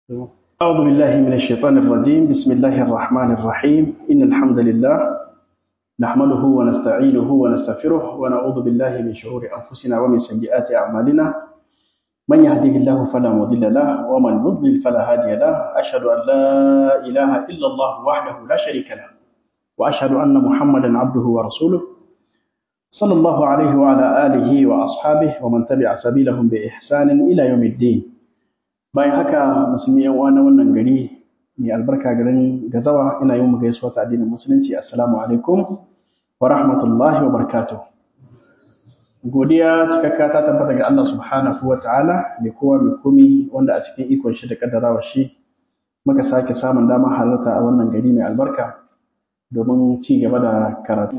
أعوذ بالله من الشيطان الرجيم بسم الله الرحمن الرحيم إن الحمد لله نحمده ونستعينه ونستغفره ونعوذ بالله من شرور أنفسنا ومن سيئات أعمالنا من يهده الله فلا مضل له ومن يضلل فلا هادي له أشهد أن لا إله إلا الله وحده لا شريك له وأشهد أن محمدا عبده ورسوله صلى الله عليه وعلى آله وأصحابه ومن تبع سبيلهم بإحسان إلى يوم الدين bayan haka musulmi yan uwa na wannan gari mai albarka garin gazawa ina yin mu gaisuwa ta addinin musulunci assalamu alaikum wa rahmatullahi wa barakatuh godiya cikakka ta tabbata ga Allah subhanahu wa ta'ala mai kowa mai komi wanda a cikin ikon shi da kaddarawa shi muka sake samun damar halarta a wannan gari mai albarka domin ci gaba da karatu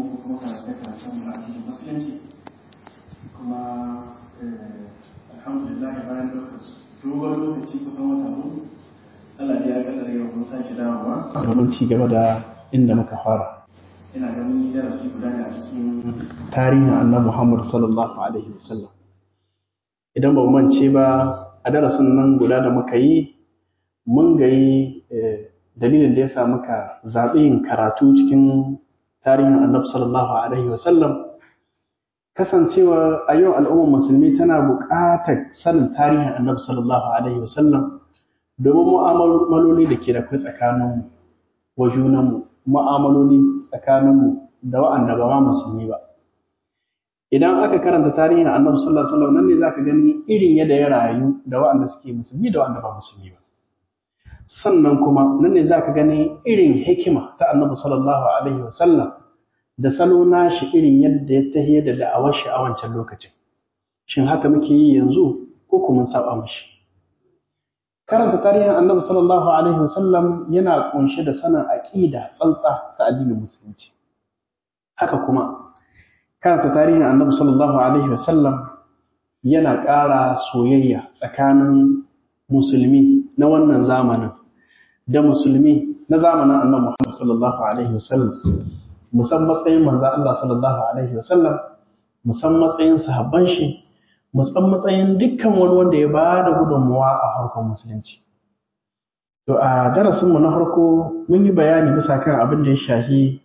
kuma alhamdulillah bayan lokaci dogon lokaci kusan wata hudu Allah ya kaddara yau mun sake dawowa domin ci gaba da inda muka fara ina ganin darasi guda ne a cikin tarihin annabi Muhammad sallallahu alaihi wasallam idan ba mu mance ba a darasin nan guda da muka yi mun gayi dalilin da ya sa muka zaɓi yin karatu cikin tarihin annabi sallallahu alaihi wasallam kasancewa a yau al'ummar musulmi tana buƙatar sanin tarihin annabi sallallahu alaihi wasallam domin mu'amaloli da ke da kai tsakaninmu wa junanmu mu'amaloli tsakaninmu da wa'anda ba ma musulmi ba idan aka karanta tarihin annabi sallallahu alaihi wasallam nan ne zaka gani irin yadda ya rayu da wa'anda suke musulmi da wa'anda ba musulmi ba sannan kuma nan ne zaka gani irin hikima ta annabi sallallahu alaihi wasallam da salo nashi irin yadda ya tahiyar da da'awar shi a wancan lokacin shin haka muke yi yanzu ko kuma saba mishi karanta tarihin annabi sallallahu alaihi wasallam yana kunshe da sanin aqida tsantsa ta addinin musulunci haka kuma karanta tarihin annabi sallallahu alaihi wasallam yana ƙara soyayya tsakanin musulmi na wannan zamanin da musulmi na zamanin annabi Muhammad sallallahu alaihi wasallam musan matsayin manzan Allah sallallahu Alaihi wasallam musan matsayin sahabban shi musan matsayin dukkan wani wanda ya ba da gudunmuwa a harkar musulunci to a darasinmu na farko mun yi bayani bisa kan abin da ya shahi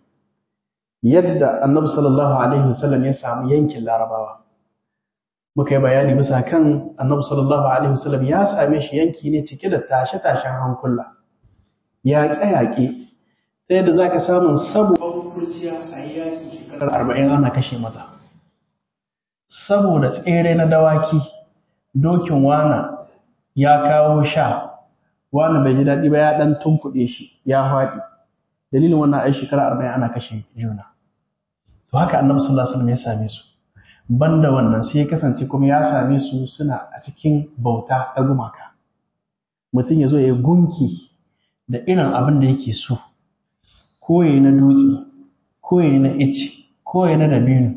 yadda annabi sallallahu Alaihi wasallam ya samu yankin larabawa muka yi bayani bisa kan annabi sallallahu Alaihi wasallam ya same shi yanki ne cike da tashe-tashen hankula yaƙe-yaƙe ta yadda za ka samun saboda kurciya a yi yaƙi shekarar arba'in ana kashe maza saboda tsere na dawaki dokin wana ya kawo sha wani bai ji daɗi ba ya ɗan tunkuɗe shi ya faɗi dalilin wannan ai shekara arba'in ana kashe juna to haka annabi sallallahu alaihi wasallam ya same su banda wannan sai ya kasance kuma ya same su suna a cikin bauta ta gumaka mutum ya zo ya yi gunki da irin abin da yake so ko ya na dutse ko ya na ice ko ya na dabino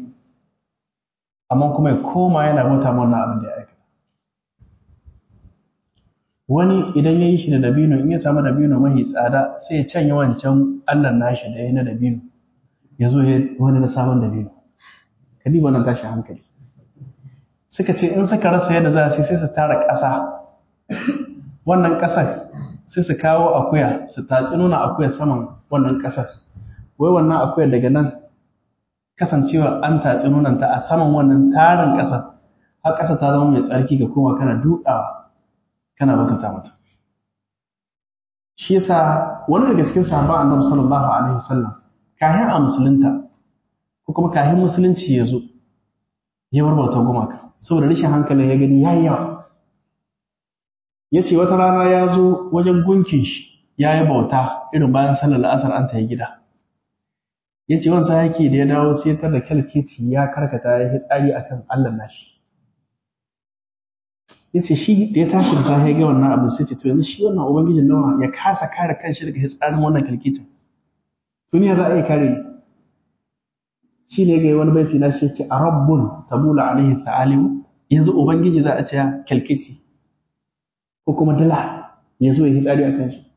amma kuma ya koma yana bauta wannan abin da ya aikata wani idan ya yi shi da dabino in ya samu dabino mahi tsada sai ya canya wancan allah nashi da ya na dabino ya zo wani na sabon dabino ka diba wannan tashi hankali suka ce in suka rasa yadda za su sai su tara ƙasa wannan ƙasar sai su kawo akuya su tatsi nuna akuya saman wannan ƙasar wai wannan akuyar daga nan kasancewa an tatsi nunanta a saman wannan tarin ƙasar har ƙasa ta zama mai tsarki ga koma kana dukawa kana batata mata shi yasa wani daga cikin sahabban annabi sallallahu alaihi wasallam kayan a musulunta ko kuma kayan musulunci ya zo ya barbauta gumaka saboda rashin hankalin ya gani yayi yawa ya ce wata rana ya zo wajen gunkin shi ya yi bauta irin bayan sallar la'asar an ta yi gida ya ce wansa yake da ya dawo sai tar da kyalkeci ya karkata ya yi tsari a kan allah nashi ya ce shi da ya tashi da safe ga wannan abin sai ce to yanzu shi wannan ubangijin nawa ya kasa kare kanshi daga hitsarin wannan kyalkecin duniya za a iya kare ni shi ne ga wani baiti na shi ce a rabbun tabula alaihi sa'alimu yanzu ubangiji za a ce kyalkeci ko kuma dala ya zo ya yi tsari a kan shi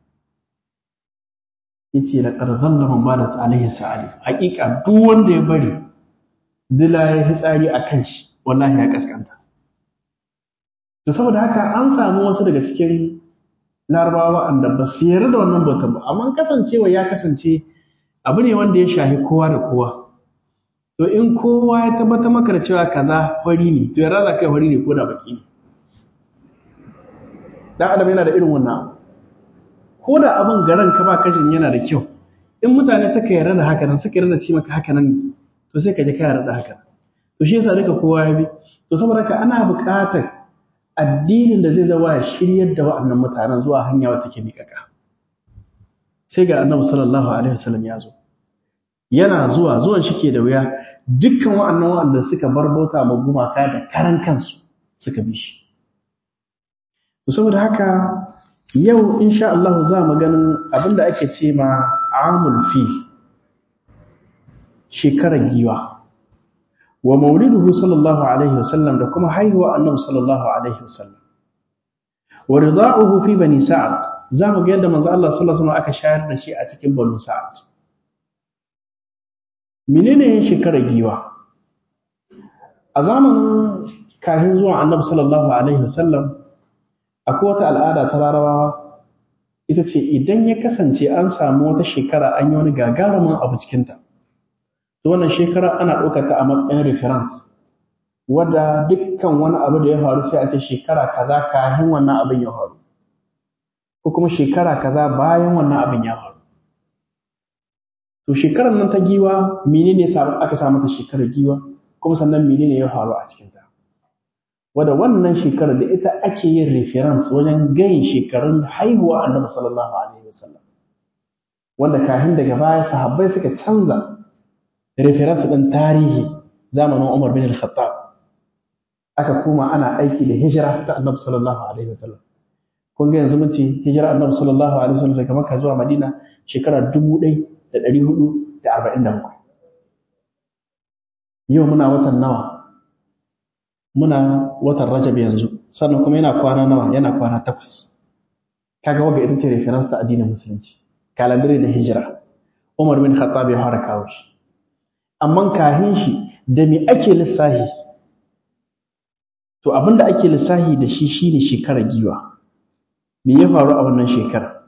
ya ce da ƙarzan laman ba da alaihi sa'ali haƙiƙa duk wanda ya bari dala ya yi tsari a kan shi wallahi ya kaskanta to saboda haka an samu wasu daga cikin larabawa wanda ba su yarda da wannan bautan ba amma kasancewa ya kasance abu ne wanda ya shahi kowa da kowa to in kowa ya tabbata maka da cewa kaza fari ne to yarda za kai fari ne ko da baki ne dan adam yana da irin wannan ko da abin garan ka ba kashin yana da kyau in mutane suka yarda da haka nan suka yarda da ci maka haka nan ne to sai ka ji ka yarda da haka to shi yasa duka kowa ya bi to saboda haka ana buƙatar addinin da zai zama ya shiryar da wa'annan mutanen zuwa hanya wata ke miƙaƙa sai ga annabi sallallahu alaihi wasallam ya zo yana zuwa zuwan shi ke da wuya dukkan wa'annan wa'anda suka bar bauta ma gumaka da karan kansu suka bi shi to saboda haka yau insha Allah za mu ganin abinda ake ce ma amul fil shekarar giwa wa mauliduhu sallallahu alaihi wasallam da kuma haihuwa annabi sallallahu alaihi wasallam wa rida'uhu fi bani sa'ad zamu ga yadda manzo Allah sallallahu alaihi wasallam aka shayar da shi a cikin banu sa'ad menene shekarar giwa a zamanin kafin zuwa annabi sallallahu alaihi wasallam akwai wata al'ada ta larabawa ita ce idan ya kasance an samu wata shekara an yi wani gagarumin abu cikinta to wannan shekara ana ɗaukar ta a matsayin reference wadda dukkan wani abu da ya faru sai a ce shekara kaza kafin wannan abin ya faru ko kuma shekara kaza bayan wannan abin ya faru to shekarar nan ta giwa menene aka samu ta shekarar giwa kuma sannan menene ya faru a cikin ta wadda wannan shekarar da ita ake yin reference wajen gayin shekarun haihuwa annabi sallallahu alaihi wasallam wanda kafin daga baya sahabbai suka canza reference ɗin tarihi zamanin Umar bin Al-Khattab aka kuma ana aiki da hijira ta Annabi sallallahu alaihi wasallam kun ga yanzu mun ce hijira Annabi sallallahu alaihi wasallam daga Makka zuwa Madina shekara 1447 yau muna watan nawa muna watan Rajab yanzu sannan kuma yana kwana nawa yana kwana takwas kaga waga ita ce reference ta addinin musulunci kalandare da hijira Umar bin Khattab ya fara kawo shi amma kahin shi da me ake lissahi to abinda ake lissahi da shi shine shekarar giwa me ya faru a wannan shekara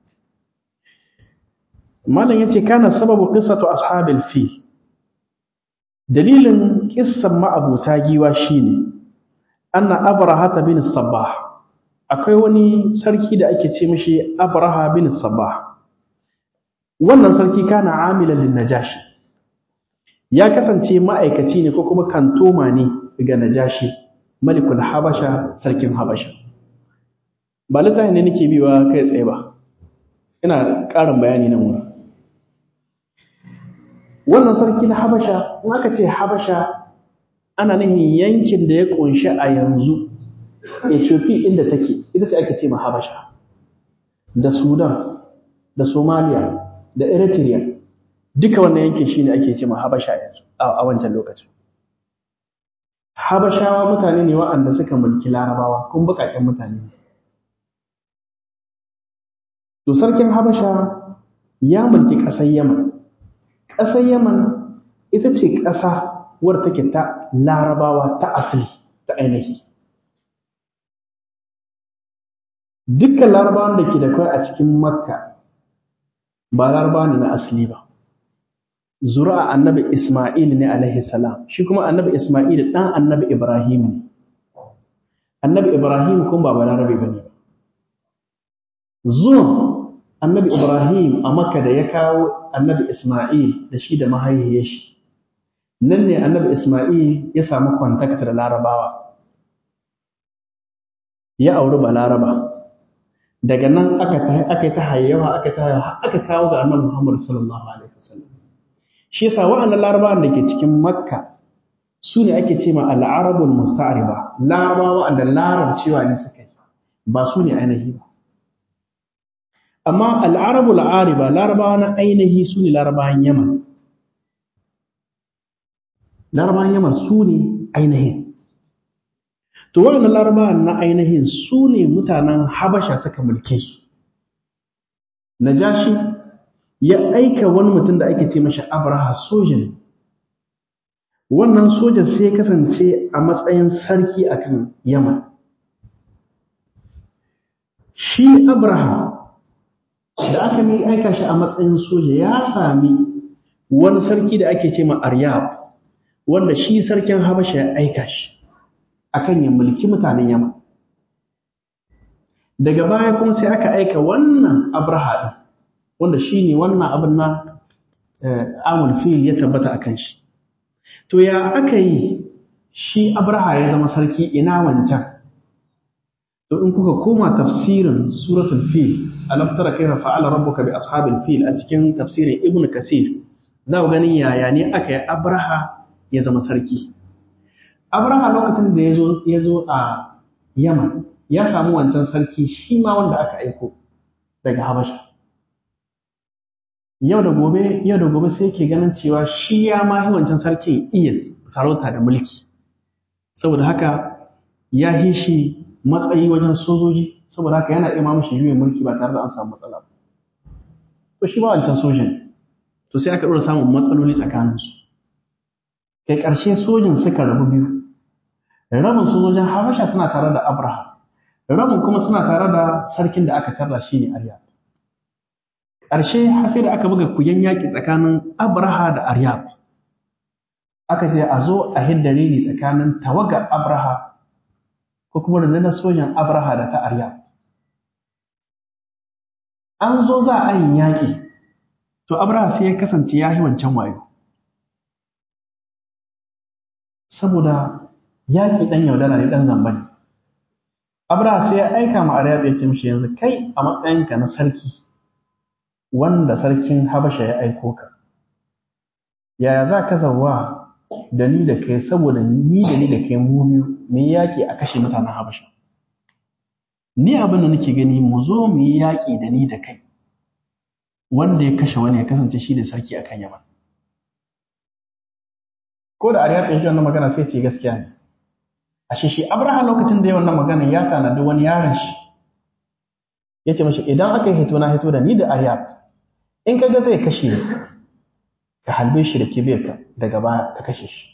malam yace kana sababu qissatu ashabil fi dalilin kissan ma'abuta giwa shine anna abraha bin sabbah akwai wani sarki da ake ce mishi abraha bin sabbah wannan sarki kana amilan lin najashi ya kasance ma'aikaci ne ko kuma kantoma ne ga najashi malikul habasha sarkin habasha ba littafin ne nake biwa kai tsaye ba ina ƙarin bayani nan wurin wannan sarki na habasha in aka ce habasha ana nihin yankin da ya ƙunshi a yanzu ethiopia inda take ita ce ake ce ma habasha da sudan da somalia da eritrea duka wannan yankin shi ne ake ce ma habasha yanzu a wancan lokacin habashawa mutane ne wa'anda suka mulki larabawa kun bukaken mutane ne to sarkin habasha ya mulki ƙasar yaman ƙasar yaman ita ce ƙasa wadda take ta larabawa ta asali ta ainihi dukkan larabawan da ke da kai a cikin makka ba larabawa ne na asali ba zuri'a annabi Ismail ne alaihi salam shi kuma annabi Ismail dan annabi Ibrahim ne annabi Ibrahim kuma ba balarabe bane zuwan annabi Ibrahim a Makka da ya kawo annabi Ismail da shi da mahaifiyar shi nan ne annabi Ismail ya samu contact da larabawa ya auri balaraba daga nan aka ta aka ta hayyawa aka ta aka kawo ga annabi Muhammad sallallahu alaihi wasallam shi yasa wa'annan larabawan da ke cikin makka su ne ake ce ma al'arabul musta'riba larabawa wa'anda larabcewa ne suka yi ba su ne ainihi ba amma al'arabul ariba larabawa na ainihi su ne larabawan yaman larabawan yaman su ne ainihin to wa'annan larabawan na ainihin su ne mutanen habasha suka mulke su najashi ya aika wani mutum da ake ce mashi abraha sojan wannan sojan sai ya kasance a matsayin sarki akan yaman shi abraha da aka mai aika shi a matsayin soja ya sami wani sarki da ake ce ma aryab wanda shi sarkin habasha ya aika shi akan ya mulki mutanen yamma daga baya kuma sai aka aika wannan abraha ɗin wanda shi ne wannan abin na amul fil ya tabbata a kan shi to ya aka yi shi abraha ya zama sarki ina wancan to in kuka koma tafsirin suratul fil alam tara kayfa fa'ala rabbuka bi ashabil fil a cikin tafsirin ibnu kasir za ku ganin yaya ne aka yi abraha ya zama sarki abraha lokacin da ya zo a yaman ya samu wancan sarki shi ma wanda aka aiko daga habasha yau da gobe yau da gobe sai ke ganin cewa shi ya ma wancan sarkin iya sarauta da mulki saboda haka ya yi shi matsayi wajen sojoji saboda haka yana iya mamushi juyin mulki ba tare da an samu matsala ba to shi ma wancan sojan to sai aka ɗora samun matsaloli tsakaninsu kai ƙarshe sojin suka rabu biyu rabin sojojin habasha suna tare da abraham rabin kuma suna tare da sarkin da aka tarra shi ne aryat ƙarshe har sai da aka buga kuyen yaƙi tsakanin abraha da aryat aka ce a zo a hidda rini tsakanin tawagar abraha ko kuma rundunar sojan abraha da ta aryat an zo za a yi yaƙi to abraha sai ya kasance ya yi wancan wayo saboda yaƙi ɗan yaudara ne ɗan zamba ne abraha sai ya aika ma aryat ya ce mishi yanzu kai a matsayinka na sarki wanda sarkin habasha ya aiko ka yaya za ka zawa da ni da kai saboda ni da ni da kai mu biyu mu yi yaƙi a kashe mutanen habasha ni abin da nake gani mu zo mu yi yaƙi da ni da kai wanda ya kashe wani ya kasance shi da sarki akan yaman ko da ariyat ya ji wannan magana sai ce gaskiya ne ashe shi abraham lokacin da ya wannan magana ya tanadi wani yaron shi ya ce mashi idan aka yi hito na hito da ni da ariyat in ka ga zai kashe ni ka halbe shi da kibiyarka daga baya ka kashe shi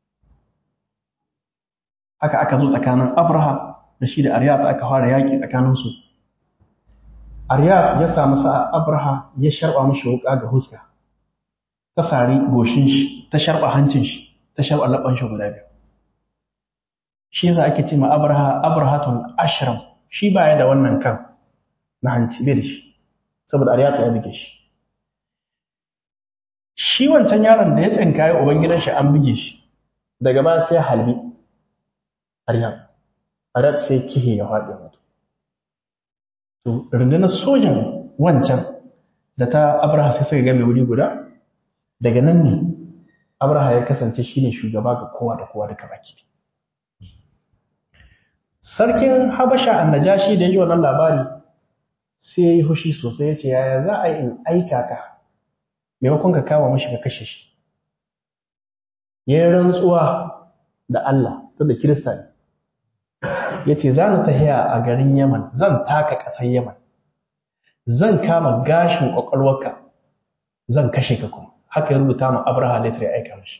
haka aka zo tsakanin abraha da shi da aryat aka fara yaƙi tsakaninsu aryat ya samu sa'a abraha ya sharba mashi wuƙa ga huska ta sari goshin shi ta sharba hancin shi ta sharba labban shi guda biyu shi yasa ake ce ma abraha abrahatul ashram shi baya da wannan kan na hanci bai da shi saboda aryat ya buge shi shi wancan yaron da ya tsinkaye ubangidan shi an buge shi daga baya sai halbi aryat aryat sai kihe ya faɗi mutu to rundunar sojan wancan da ta abraha sai suka game wuri guda daga nan ne abraha ya kasance shine shugaba ga kowa da kowa duka baki sarkin habasha annajashi da ya ji wannan labari sai ya yi hushi sosai ya ce yaya za a yi in aika ka maimakon ka kama mashi ka kashe shi ya yi rantsuwa da Allah ta da kirista ne ya ce za ni tahiya a garin yaman zan taka ƙasar yaman zan kama gashin ƙwaƙwalwarka zan kashe ka kuma haka ya rubuta ma abraha letter ya aika mashi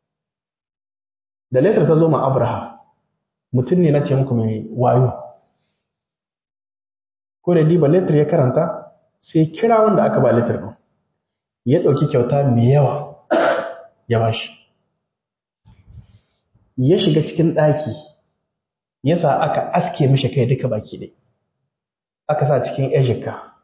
da letter ta zo ma abraha mutum ne na ce muku mai wayo ko da diba letter ya karanta sai kira wanda aka ba letter ɗin ya ɗauki kyauta mai yawa ya ba shi ya shiga cikin ɗaki ya sa aka aske mishi kai duka baki ɗai aka sa cikin ejika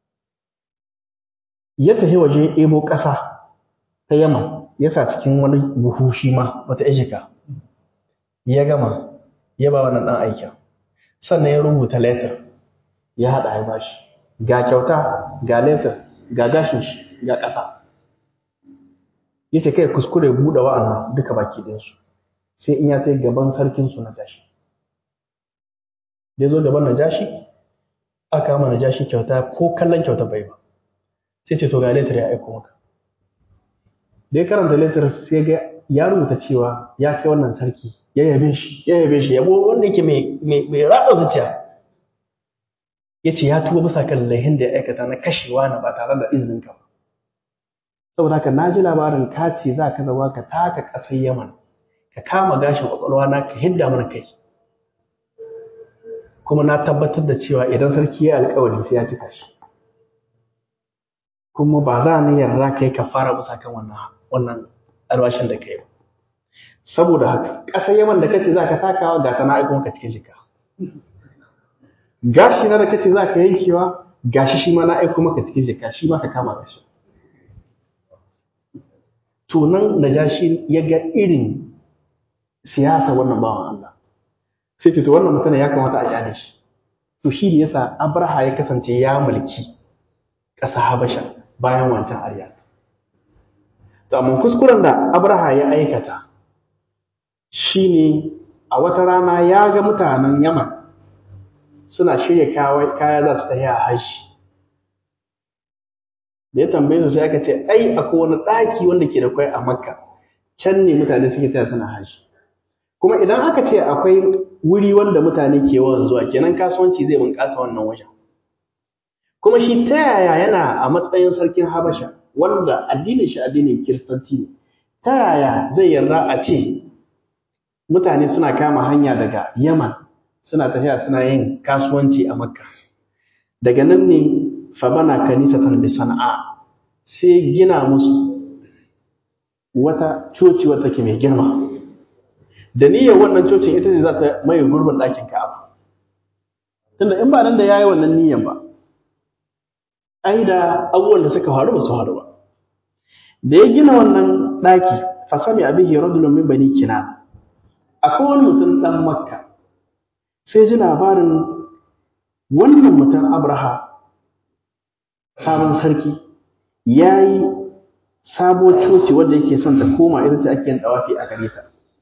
ya tafi waje ebo ƙasa ta yamma ya sa cikin wani buhu shi ma wata ejika ya gama ya ba wannan ɗan aikin sannan ya rubuta letter ya haɗa ya ba shi ga kyauta ga letter ga gashin shi ga ƙasa ya ce kai kuskure buɗe wa'annan duka baki ɗinsu sai in ya ta gaban sarkinsu na tashi da ya zo gaban na jashi aka kama na jashi kyauta ko kallon kyauta bai ba sai ce to ga letter ya aiko maka da ya karanta letter sai ga ya rubuta cewa ya kai wannan sarki ya yabe shi ya yabe shi yabo wanda yake mai ratsa zuciya ya ce ya tuba bisa kan laihin da ya aikata na kashewa na ba tare da izinin ka ba saboda haka na ji labarin ka ce za ka zama ka taka ƙasar yaman ka kama gashin ƙwaƙwalwa na ka hidda mana kai kuma na tabbatar da cewa idan sarki ya alkawari sai ya cika shi kuma ba za ni yarda kai ka fara musa kan wannan wannan alwashin da kai ba saboda haka ƙasar yaman da kace za ka takawa ga ta na aiko maka cikin jika gashi na da kace za ka yankewa gashi shi ma na aiko maka cikin jika shi ma ka kama gashi to nan najashi ya ga irin siyasa wannan bawan Allah sai ce to wannan mutum ya kamata a kyale shi to shi ne yasa Abraha ya kasance ya mulki ƙasa Habasha bayan wancan Aryat to amma kuskuren da Abraha ya aikata shine a wata rana ya ga mutanen Yaman suna shirya kaya za su tafi a hashi da ya tambaye su sai aka ce ai akwai wani ɗaki wanda ke da kwai a makka can ne mutane suke taya suna hashi kuma idan aka ce akwai wuri wanda mutane ke yawan zuwa kenan kasuwanci zai bunƙasa wannan wajen kuma shi ta yaya yana a matsayin sarkin habasha wanda addinin shi addinin kiristanci ne ta yaya zai yarda a ce mutane suna kama hanya daga yaman suna tafiya suna yin kasuwanci a makka daga nan ne fabana kanisatan bi sana'a sai gina musu wata coci wata ke mai girma da niyyar wannan cocin ita ce za ta mai gurbin ɗakin ka'aba tunda in ba nan da yayi wannan niyyar ba ai da abubuwan da suka faru ba su faru ba da ya gina wannan ɗaki fasami abihi rajulun min bani kinana akwai wani mutum ɗan makka sai ji labarin wannan mutum abraha sabon sarki ya yi sabo coci wadda yake son ta koma ita ce ake yin dawafi a gare ta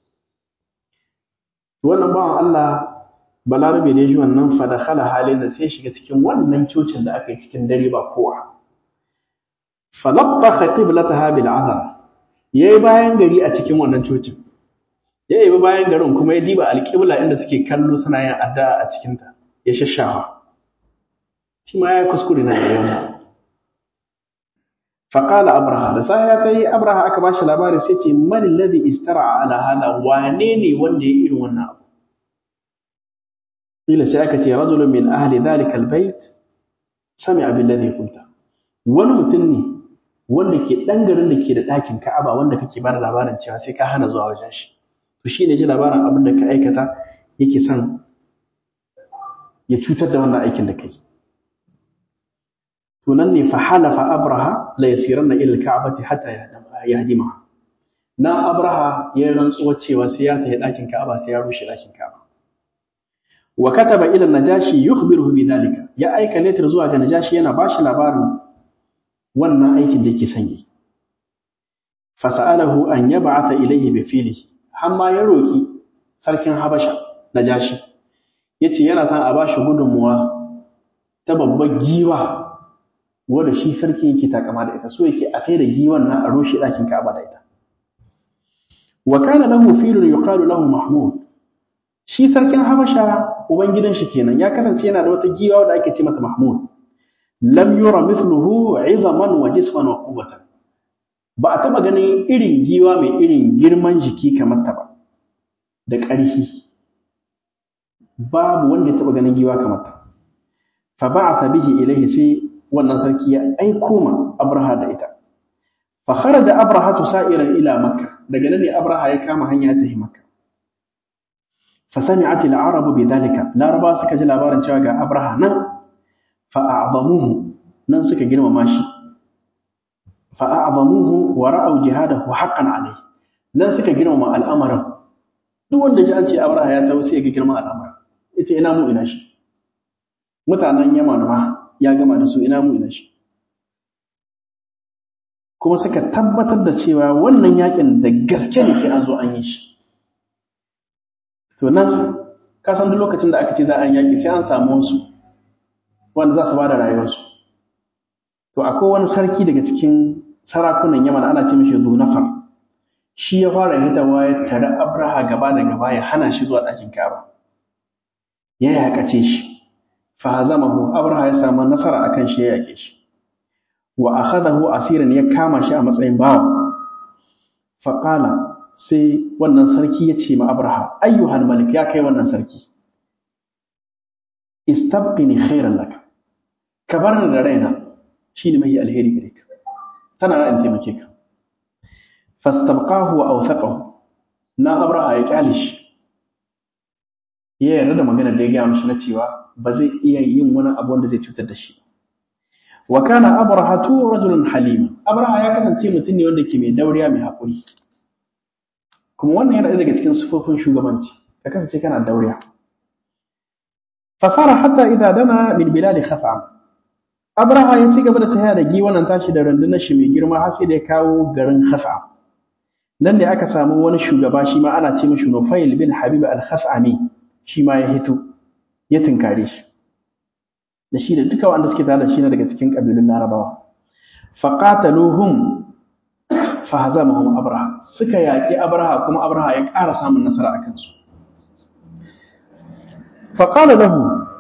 wannan bawan Allah balarabe da ya ji wannan fadakhala halin da sai shiga cikin wannan cocin da aka yi cikin dare ba kowa falabba qiblataha bil azam yayi bayan gari a cikin wannan cocin ya yi bayan garin kuma ya diba alƙibla inda suke kallo suna yin addu'a a cikinta ya shashawa shi ma ya kuskure na yayin faƙala abraha da sa ya tayi abraha aka bashi labari sai ce man alladhi istara ala hala wane ne wanda ya irin wannan abu ila sai aka ce rajulun min ahli dhalika albayt sami'a billadhi qulta wani mutum ne wanda ke dan garin da ke da ɗakin Ka'aba wanda kake bada labarin cewa sai ka hana zuwa wajen shi to shi ne ji labarin abin da ka aikata yake son ya cutar da wannan aikin da kai to nan ne fa halafa abraha la yasiranna ila alka'bati hatta yahdima na abraha ya rantsuwa cewa sai ya tafi dakin ka'aba sai ya rushe dakin ka'aba wa kataba ila najashi yukhbiruhu bidhalika ya aika letter zuwa ga najashi yana bashi labarin wannan aikin da yake son yi fasa'alahu an yab'atha ilayhi bi filihi amma ya roki sarkin habasha najashi yace yana son a bashi gudunmuwa ta babbar giwa wanda shi sarki yake takama da ita so yake a kai da giwan nan a rushe ɗakin Ka'aba da ita wa kana lahu filun yuqalu lahu mahmud shi sarkin habasha ubangidan shi kenan ya kasance yana da wata giwa da ake ce mata mahmud lam yura mithluhu 'izaman wa jisman wa quwwatan ba a taba ganin irin giwa mai irin girman jiki kamar ta ba da ƙarfi babu wanda ya taba ganin giwa kamar ta fa ba'atha bihi ilayhi sai wannan sarki ya aiko ma Abraha da ita. Fa kharaja Abraha sa'iran ila Makka, daga nan ne Abraha ya kama hanya ta yi Makka. Fa sami'at al-arabu bi dalika, Laraba suka ji labarin cewa ga Abraha nan fa a'zamuhu nan suka girmama shi. Fa a'zamuhu wa ra'aw jihadahu haqqan alayhi. Nan suka girmama al'amarin. Duk wanda ji an ce Abraha ya tawo sai ya ga girman al'amarin. Yace ina mu ina shi. Mutanen Yaman ma ya gama da su ina mu ina shi kuma suka tabbatar da cewa wannan yakin da gaske ne sai an zo an yi shi to nan ka san duk lokacin da aka ce za a yaki sai an samu wasu wanda za su ba da rayuwarsu to akwai wani sarki daga cikin sarakunan yaman ana ce mishi zunafar shi ya fara hitawa ya tare abraha gaba da gaba ya hana shi zuwa ɗakin kaba ya yakace shi fahazamahu abraha ya samu nasara akan shi ya yake shi wa akhadahu asiran ya kama shi a matsayin bawa faqala sai wannan sarki ya ce ma abraha ayyuhal malik ya kai wannan sarki istabqini khairan laka ka bar ni da raina shine mai alheri gare ka tana ran taimake ka fastabqahu wa awthaqahu na abraha ya kyale shi ya yarda da maganar da ya gaya mishi na cewa ba zai iya yin wani abu wanda zai cutar da shi wa kana abrahatu rajulun halima abraha ya kasance mutum ne wanda ke mai dauriya mai haƙuri kuma wannan yana daga cikin sifofin shugabanci ka kasance kana dauriya fasara hatta idza dana min bilad khaf'am abraha ya ci gaba da tafiya da giwanan tashi da rundunar shi mai girma har sai da ya kawo garin khaf'am nan ne aka samu wani shugaba shi ma ana ce mishi Nufail bin Habib al-Khaf'ami shi ma ya hito ya tinkare shi da shi da duka wanda suke tare da shi ne daga cikin kabilun Larabawa faqataluhum fahazamahum Abraha suka yaki Abraha kuma Abraha ya ƙara samun nasara a kansu faqala lahu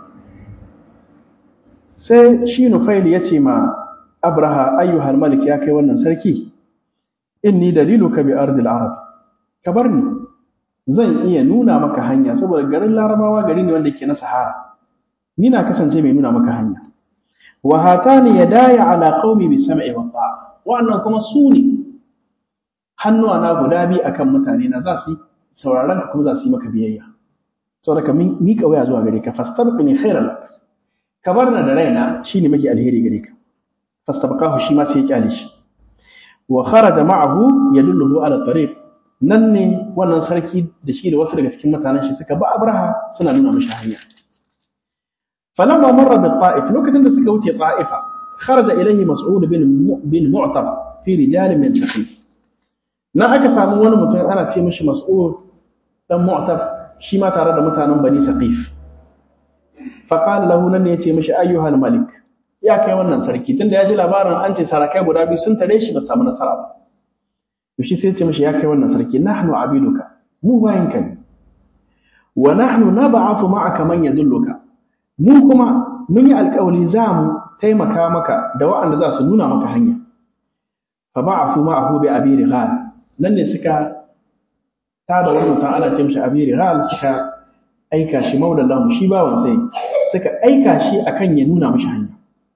sai shi Nufail ya ce ma Abraha ayyuhal malik ya kai wannan sarki inni daliluka bi ardil arab ka bar ni zan iya nuna maka hanya saboda garin larabawa gari ne wanda yake na sahara ni na kasance mai nuna maka hanya wa hatani yadaya ala qaumi bi sam'i wa ta'a wannan kuma su ne hannuwa na guda bi akan mutane na za su sauraron ka kuma za su yi maka biyayya saboda ka miƙa waya zuwa gare ka fastabqini khairan lak ka bar na da raina shine maki alheri gare ka fastabqahu shi ma sai ya kyale shi wa kharaja ma'ahu yadulluhu ala tariq nan ne wannan sarki da shi da wasu daga cikin mutanen shi suka ba abraha suna nuna mishi hanya falamma marra bi ta'if lokacin da suka wuce ta'ifa kharaja ilayhi mas'ud bin bin mu'tab fi rijal min thaqif nan aka samu wani mutum ana ce mishi mas'ud dan mu'tab shi ma tare da mutanen bani saqif fa qala lahu nan ne yace mishi ayyuhal malik ya kai wannan sarki tunda ya ji labarin an ce sarakai guda biyu sun tare shi ba samu nasara ba to shi sai ya ce mishi ya kai wannan sarki nahnu abiduka mu bayan ka ne wa nahnu nab'athu ma'aka man yadulluka mu kuma mun yi alƙawari za mu taimaka maka da wa'anda za su nuna maka hanya fa ba'athu ma'ahu bi abi righal nan ne suka ta da wani mutum ana ce mishi abi righal suka aika shi maulallahu shi bawan sai suka aika shi akan ya nuna mishi hanya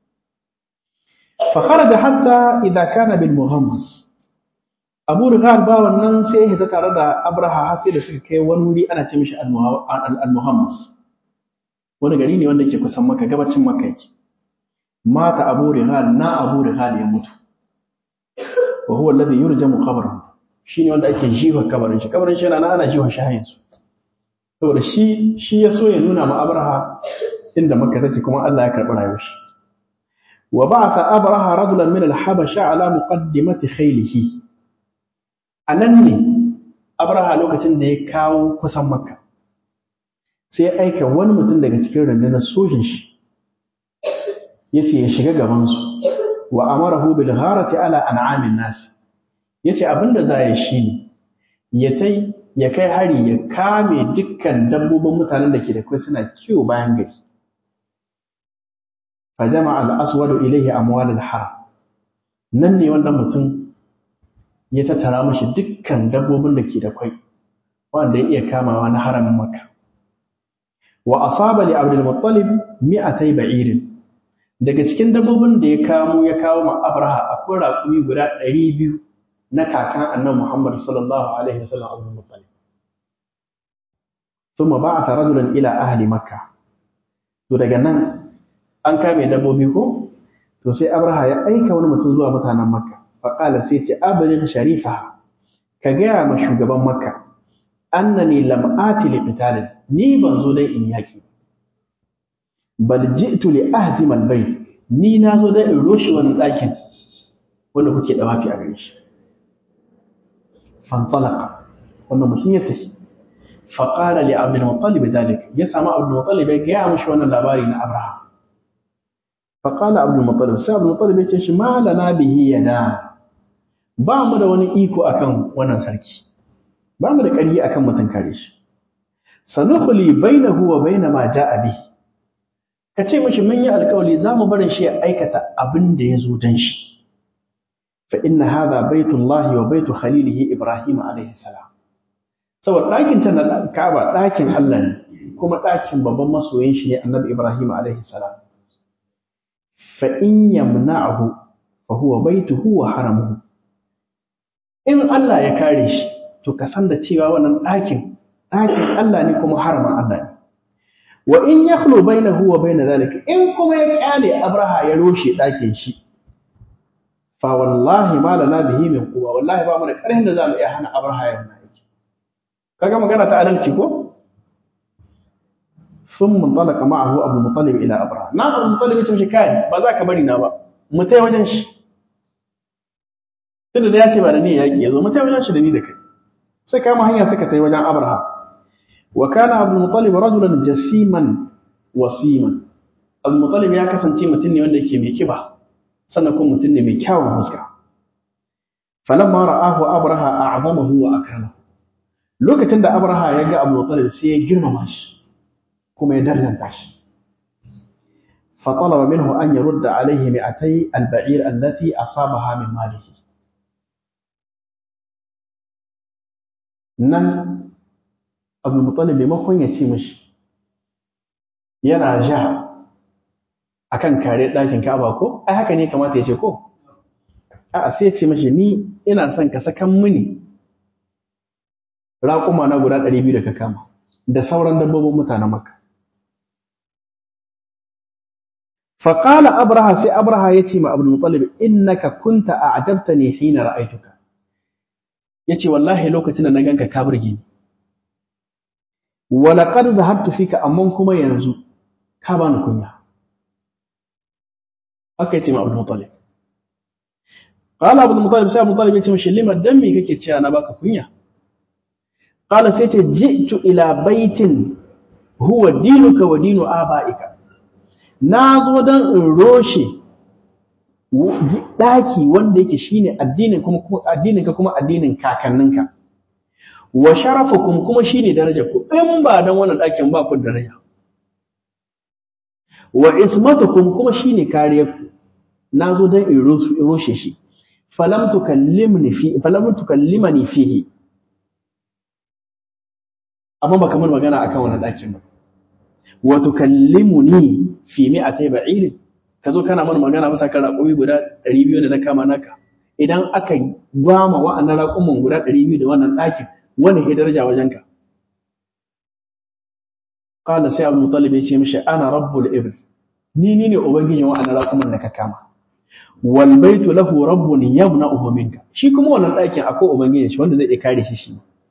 فخرج حتى إذا كان بالمغمس أبو رغال با wannan sai ya tare da Abraha har sai da suka kai wani wuri ana ce mishi al-Muhammas wani gari ne wanda yake kusan Makka gabacin Makka yake mata Abu Righal na Abu Righal ya mutu wa huwa alladhi yurjamu qabruhu shine wanda ake jiwa kabarin shi kabarin shi yana ana jiwa shi hayin su saboda shi shi ya so ya nuna ma Abraha inda Makka take kuma Allah ya karɓi rayuwar shi وبعث أبرهة رجلا من الحبشة على مقدمة خيله أنني أبرهة لوكتين دي كاو كسان مكة sai aika wani mutum daga cikin rundunar sojin shi yace ya shiga gaban su wa amarahu bil gharati ala an'amin nas yace abinda za ya shi ne ya tai ya kai hari ya kame dukkan dabbobin mutanen da ke da kai suna kiwo bayan gari فجمع الأسود إليه أموال الحرم nan ne wannan mutum ya tattara mashi dukkan dabbobin da ke da kwai wanda ya iya kamawa na haramin makka wa asaba li abdul muttalib mi'atay ba'irin daga cikin dabbobin da ya kamo ya kawo ma abraha akwai raƙumi guda 200 na kakan annabi muhammad sallallahu alaihi wasallam abdul muttalib thumma ba'atha rajulan ila ahli makka to daga nan an kame dabbobi ko to sai abraha ya aika wani mutum zuwa mutanen makka faƙala sai ce abin sharifa ka gaya ma shugaban makka annani lam ati li qitalin ni ban zo dai in yaki bal ji'tu li ahdim al bayt ni na zo dai in roshi wani ɗakin wanda kuke dawafi a gare shi fantalaqa wannan mutum ya tafi faqala li abdul muttalib dalik ya samu abdul muttalib ya gaya mishi wannan labari na abraha faƙala abu muttalib sai abu muttalib ya ce shi malana bihi yana ba mu da wani iko akan wannan sarki ba mu da ƙarfi akan mutum kare shi sanukhli bainahu wa baina ma ja'a bihi ka ce mishi mun yi alƙawari za mu barin shi ya aikata abin da ya zo dan shi fa inna hadha baitullahi wa baitu khalilihi ibrahim alayhi salam saboda ɗakin ta na Ka'aba ɗakin Allah ne kuma ɗakin babban masoyin shi ne annabi Ibrahim alaihi salam fa in yamna'ahu fa huwa baituhu wa haramuhu in Allah ya kare shi to ka san da cewa wannan ɗakin ɗakin Allah ne kuma haramin Allah ne wa in yakhlu bainahu wa bain zalika in kuma ya kyale Abraha ya roshe ɗakin shi fa wallahi ma lana bihi min quwa wallahi ba mu da ƙarfin da zamu iya hana Abraha ya wannan aiki kaga magana ta adalci ko ثم انطلق معه ابو المطلب الى ابراهيم na ابو المطلب yace mishi kai ba za ka bari na ba mu tai wajen shi tunda da yace ba da ni yaki yazo mu tai wajen shi da ni da kai sai kama hanya suka tai wajen abraham wa kana abu المطلب rajulan jasiman wasiman abu المطلب ya kasance mutum ne wanda yake mai kiba sannan kuma mutum ne mai kyawun fuska falamma ra'ahu abraha a'zamahu wa akramahu lokacin da abraha ya ga abu المطلب sai ya girmama shi kuma ya darjanta shi فطلب منه أن يرد عليه مئتي البعير التي أصابها من ماله nan abu mutsalin maimakon ya ce mashi yana ja a kan kare ɗakin kaba ko ai haka ne kamata ya ce ko a sai ya ce mashi ni ina son ka sakan mini raƙuma na guda ɗari biyu da ka kama da sauran dabbobin mutanen maka faƙala abraha sai abraha ya ce ma abu mutsalin innaka kunta a ajabta ne hina ra'aituka ya ce wallahi lokacin da na ganka ka burge ni walaƙar zahabtu fika amma kuma yanzu ka bani kunya aka yi ce ma abu mutalib ƙala abu mutalib sai abu mutalib ya ce mashi lima dan me kake cewa na baka kunya ƙala sai ce ji'tu ila baitin huwa dinuka wa dinu aba'ika na zo don in roshe ɗaki wanda yake shine addinin kuma addinin ka kuma addinin kakanninka wa sharafukum kuma shine darajar ku in ba dan wannan ɗakin ba ku daraja wa ismatukum kuma shine kariyar ku nazo dan in roshe shi falam tukallimni fi falam tukallimani fihi amma ba kamar magana akan wannan ɗakin ba wa tukallimuni fi mi'atay ba'irin ka zo kana mana magana masa kan raƙumi guda ɗari biyu da na kama naka idan aka gwama wa'annan raƙumin guda ɗari biyu da wannan ɗakin wani ke daraja wajenka qala sai abu mutalib ya ce mishi ana rabbul ibn ni ni ne ubangijin wa'annan raƙumin da ka kama wal baitu lahu rabbun yamna'uhu minka shi kuma wannan ɗakin akwai ubangijin shi wanda zai iya kare shi shi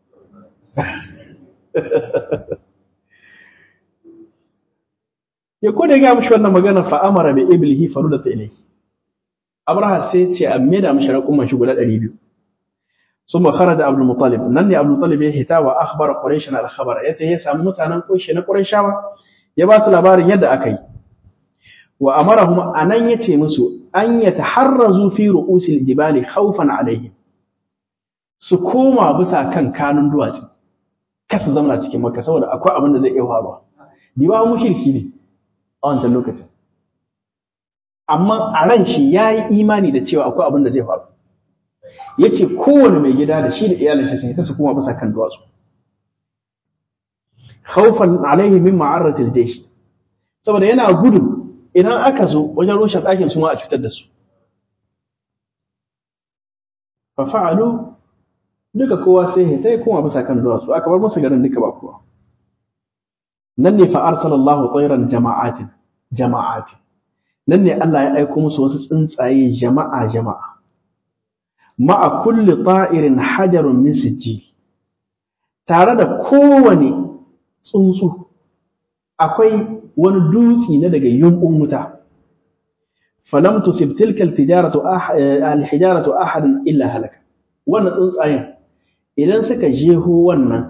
ya ko da ya mishi wannan magana fa amara bi iblihi farudata ilayhi abraha sai ya ce a maida mishi raƙuman shi guda 200 ثم خرج عبد المطلب نن عبد المطلب ya hita wa akhbara quraish al khabar ya tayi samu mutanen koshi na qurayshawa ya ba su labarin yadda aka yi wa amarahum anan yace musu an yataharrazu fi ru'usil jibali khawfan alaihim su koma bisa kan kanun duwatsu kasa zauna cikin makka saboda akwai abin da zai iya faruwa diba mushriki ne a wancan lokacin amma a ran shi yayi imani da cewa akwai abin da zai faru ya ce kowane mai gida da shi da iyalin shi sun ta su kuma bisa kan duwatsu khawfan alaihi min ma'arratil jaysh saboda yana gudu idan aka zo wajen rushe ɗakin su ma a cutar da su fa fa'alu duka kowa sai ya tai kuma bisa kan duwatsu aka bar musu garin duka ba kowa nan ne fa arsalallahu tayran jama'atin jama'atin nan ne Allah ya aiko musu wasu tsuntsaye jama'a jama'a ma'a kulli ta'irin hajarun min sijji tare da kowane tsuntsu akwai wani dutsi na daga yumbun wuta falam tusib tilka al-tijaratu al-hijaratu ahadan illa halaka wannan tsuntsayen idan suka jeho wannan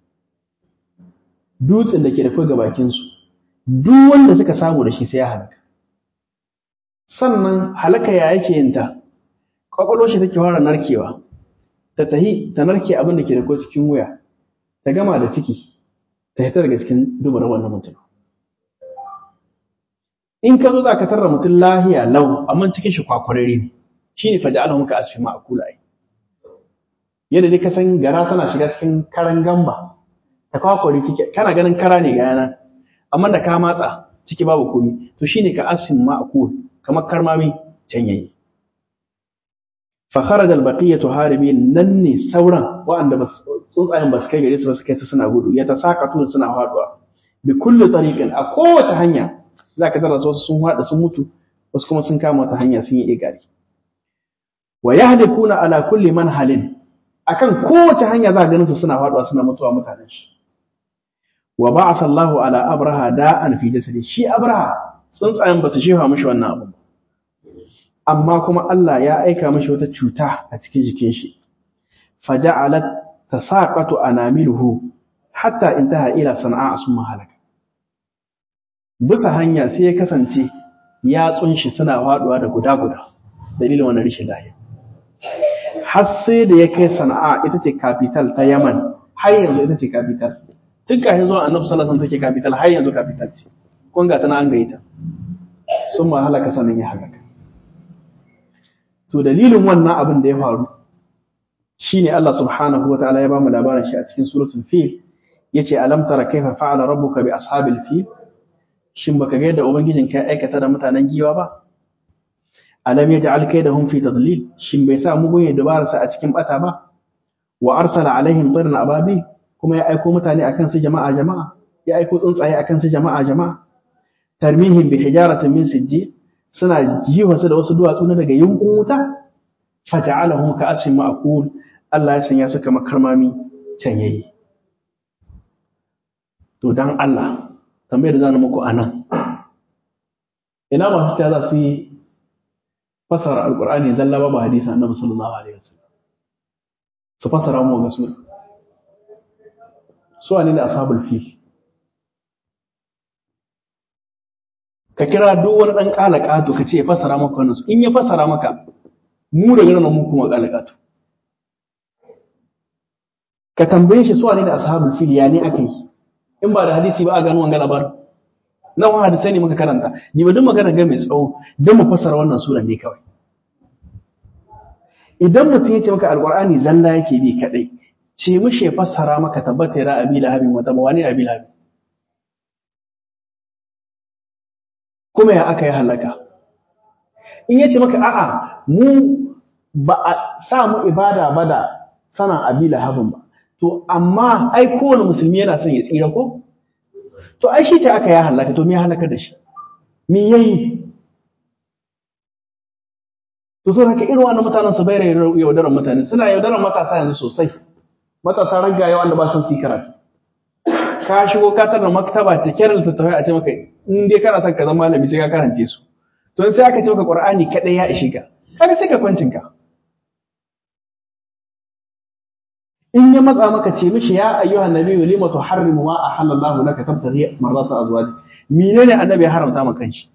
dutsen da ke da kai bakin su duk wanda suka samu da shi sai ya halaka sannan halaka ya yake yin ta kwakwalwar shi take fara narkewa ta tahi ta narke abin da ke da ko cikin wuya ta gama da ciki ta hita daga cikin dubarar wannan mutum in ka zo za ka tarra mutum lahiya lau amma cikin shi kwakwarare ne shi ne faja ala muka asfi ma'akula ai yadda dai ka san gara tana shiga cikin karan gamba ta kwakwari ciki kana ganin kara ne ga yana amma da ka matsa ciki babu komi to shine ka asin ma'kul kamar karmami can yayi fa kharaja al-baqiyatu haribin nan ne sauran wa'anda ba tsuntsayen ba su kai gare su ba su kai ta suna gudu ya ta sakatu suna faduwa bi kulli tariqin a kowace hanya zaka tara su sun hada sun mutu wasu kuma sun kama wata hanya sun yi igari wa yahdikuna ala kulli manhalin akan kowace hanya za ganin su suna faduwa suna mutuwa mutanen shi wa ba'atha Allahu ala abraha da'an fi jasadi shi abraha tsuntsayen ba su shefa mishi wannan abu amma kuma Allah ya aika mishi wata cuta a cikin jikin shi faja'alat tasaqatu anamiluhu hatta intaha ila sana'a summa halaka bisa hanya sai ya kasance yatsun shi suna faduwa da guda guda dalilin wannan rishin lafiya har sai da ya kai sana'a ita ce capital ta Yaman har yanzu ita ce capital tun kafin zuwa annabi sallallahu alaihi wasallam take capital har yanzu capital ce kun ga tana an gaita sun ma halaka sanin ya halaka to dalilin wannan abin da ya faru shine Allah subhanahu wataala ya bamu labarin shi a cikin suratul fil yace alam tara kaifa fa'ala rabbuka bi ashabil fil shin baka ga yadda ubangijin ka aikata da mutanen giwa ba alam yaj'al kaydahum fi tadlil shin bai sa mugun ya dubara sa a cikin bata ba wa arsala alaihim tirna ababi kuma ya aiko mutane akan su jama'a jama'a ya aiko tsuntsaye akan su jama'a jama'a tarmihim bi hijaratin min sijji suna jiwa su da wasu duwatsu na daga yunkun wuta fata'alahum ka asfin ma'kul Allah ya sanya su kamar karmami can yayi to dan Allah tambayar da zan muku anan ina masu ta za su yi fasara alqur'ani zalla ba hadisi annabi sallallahu alaihi wasallam su fasara mu ga sura su ne ashabul fil ka kira duk wani ɗan ƙalaƙato ka ce ya fasara maka wannan su in ya fasara maka mu da nan mu kuma ƙalaƙato ka tambaye shi su ne da ashabul fil ya ne aka yi in ba da hadisi ba a gano wanga labarin na wani hadisai ne muka karanta ni ba duk magana ga mai tsawo don mu fasara wannan sura ne kawai idan mutum ya ce maka alƙur'ani zalla yake bi kaɗai ce mishi ya fassara maka tabbata ya abi lahabin wata ba wani abi lahabin kuma ya aka yi halaka in yace maka a'a mu ba a sa mu ibada ba da sanan abi lahabin ba to amma ai kowane musulmi yana son ya tsira ko to ai shi ce aka ya halaka to me ya halaka da shi me yayi to so haka irin wannan mutanen su bayar yaudaran mutane suna yaudaran matasa yanzu sosai matasa ragaye wanda ba son su yi karatu ka shigo ka tarar maktaba cike da littattafai a ce maka in dai kana son ka zama malami sai ka karance su to sai aka ce maka qur'ani kadai ya ishe ka kaga sai ka kwancin ka in ya matsa maka ce mishi ya ayyuhan nabiyyu lima tuharrimu ma ahallallahu laka tabtaghi marrata azwaji menene annabi ya haramta maka kanshi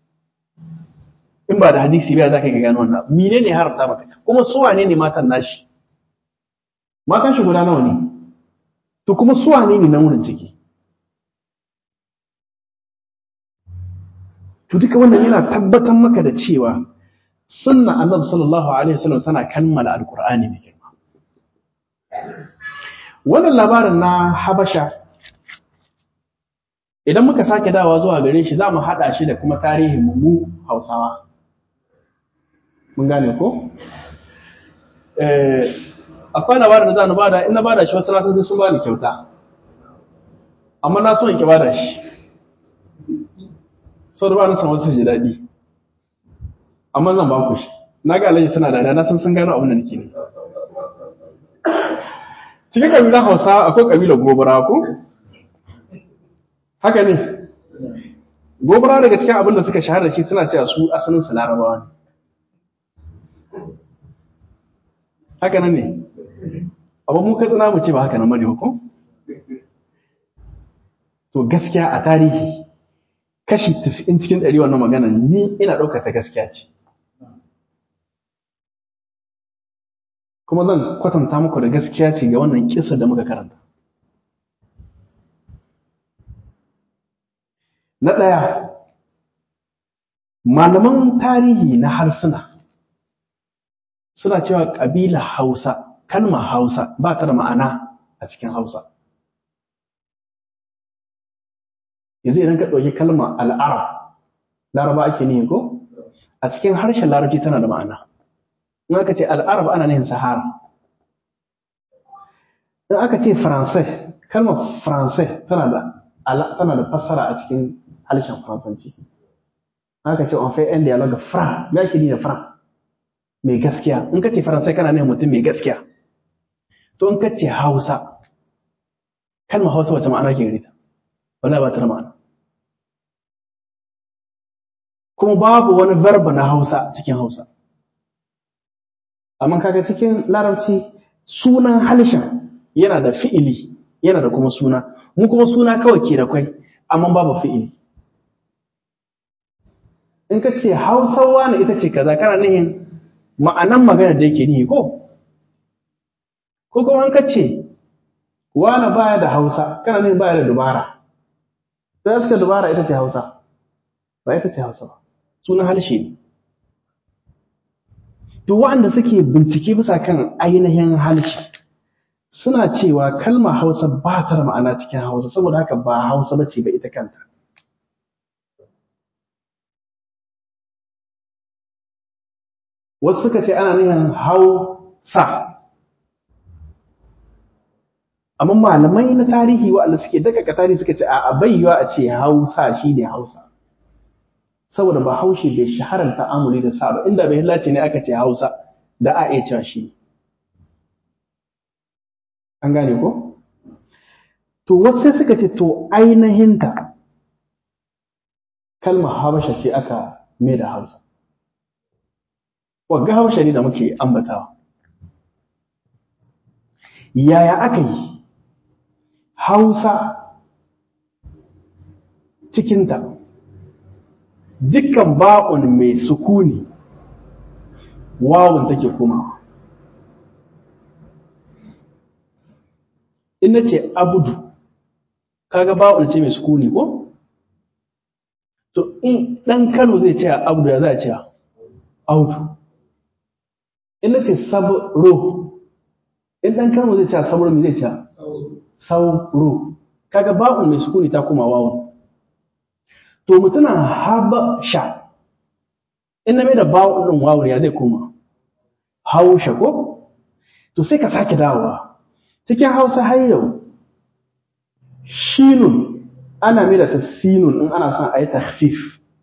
in ba da hadisi ba za ka gano wannan menene ya haramta maka kuma su wane ne matan nashi matan shi guda nawa ne to kuma su wane ne na wurin ciki to duka wannan yana tabbatar maka da cewa sunna annabi sallallahu alaihi wasallam tana kammala alqur'ani mai girma wannan labarin na habasha idan muka sake dawa zuwa gare shi za mu haɗa shi da kuma tarihin mu hausawa mun gane ko akwai labarin da za na bada in na bada shi wasu nasan sai sun bani kyauta amma na so in ki bada shi sau da ba na san wasu ji daɗi amma zan ba ku shi na ga alaji suna da na san sun gano abin da nake ne cikin ƙabilar hausa akwai ƙabilar gobara ko haka ne gobara daga cikin abin da suka shahara shi suna cewa su asalin su larabawa ne haka nan ne amma mu ka tsina mu ce ba haka nan bane ko to gaskiya a tarihi kashi 90 cikin 100 wannan magana ni ina ɗaukar ta gaskiya ce kuma zan kwatanta muku da gaskiya ce ga wannan kisa da muka karanta na ɗaya malaman tarihi na harsuna suna cewa ƙabila hausa kalmar hausa ba ta da ma'ana a cikin hausa yanzu idan ka ɗauki kalmar al'arab laraba ake nihi ko a cikin harshen larabci tana da ma'ana in aka ce al'arab ana nihin sahara in aka ce faransai kalmar faransai tana da tana da fassara a cikin harshen faransanci aka ce on fait un dialogue franc me ake nihi da franc mai gaskiya in ka ce faransai kana nihin mutum mai gaskiya to in ka ce hausa kalmar hausa wace ma'ana ke gare ta wala ba ta da ma'ana kuma babu wani verba na hausa cikin hausa amma kaga cikin larabci sunan halishan yana da fi'ili yana da kuma suna mu kuma suna kawai ke da kwai amma babu fi'ili in ka ce hausawa na ita ce kaza kana nihin ma'anan magana da yake nihi ko ko kuma an ka ce wani baya da hausa kana nihin baya da dubara sai suka dubara ita ce hausa ba ita ce hausa ba sunan harshe ne duk waɗanda suke bincike bisa kan ainihin harshe suna cewa kalmar hausa ba ta da ma'ana cikin hausa saboda haka ba hausa ba ce ba ita kanta wasu suka ce ana nihin hausa amma malamai na tarihi waɗanda suke daga tarihi suka ce a bayywa a ce hausa shi ne hausa saboda ba haushe bai shaharar ta'amuli da sa ba inda bai hillace ne aka ce hausa da a iya cewa shi an gane ko to wasu suka ce to ainihinta kalmar habasha ce aka mai da hausa wagga habasha ne da muke ambatawa yaya aka yi hausa cikinta dukkan ba'un mai sukuni wawun take komawa in na ce abudu kaga ba'un ce mai sukuni ko to in ɗan kano zai ce abudu ya za a ce audu in na ce sabro in ɗan kano zai ce sabro mai zai ce sauro kaga ba'un mai sukuni ta koma wawun to mutuna habasha in na mai da bawon ɗin wawur ya zai koma hausha ko to sai ka sake dawowa cikin hausa har yau shinun ana mai da ta sinun in ana son a yi takhfif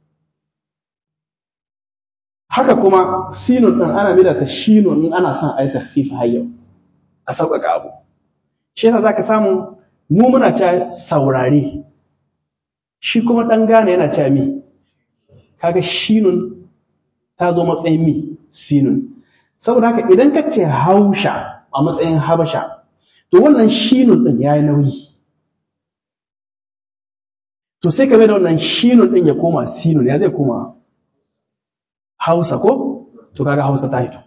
haka kuma sinun ɗin ana mai da ta shinun in ana son a yi takhfif har yau a sauƙaƙa abu shi yasa za ka samu mu muna ta saurare shi kuma ɗan gane yana cewa mi kaga shinun ta zo matsayin mi sinun saboda haka idan ka ce hausha a matsayin habasha to wannan shinun ɗin ya yi nauyi to sai ka da wannan shinun ɗin ya koma sinun ya zai koma hausa ko to kaga hausa ta hito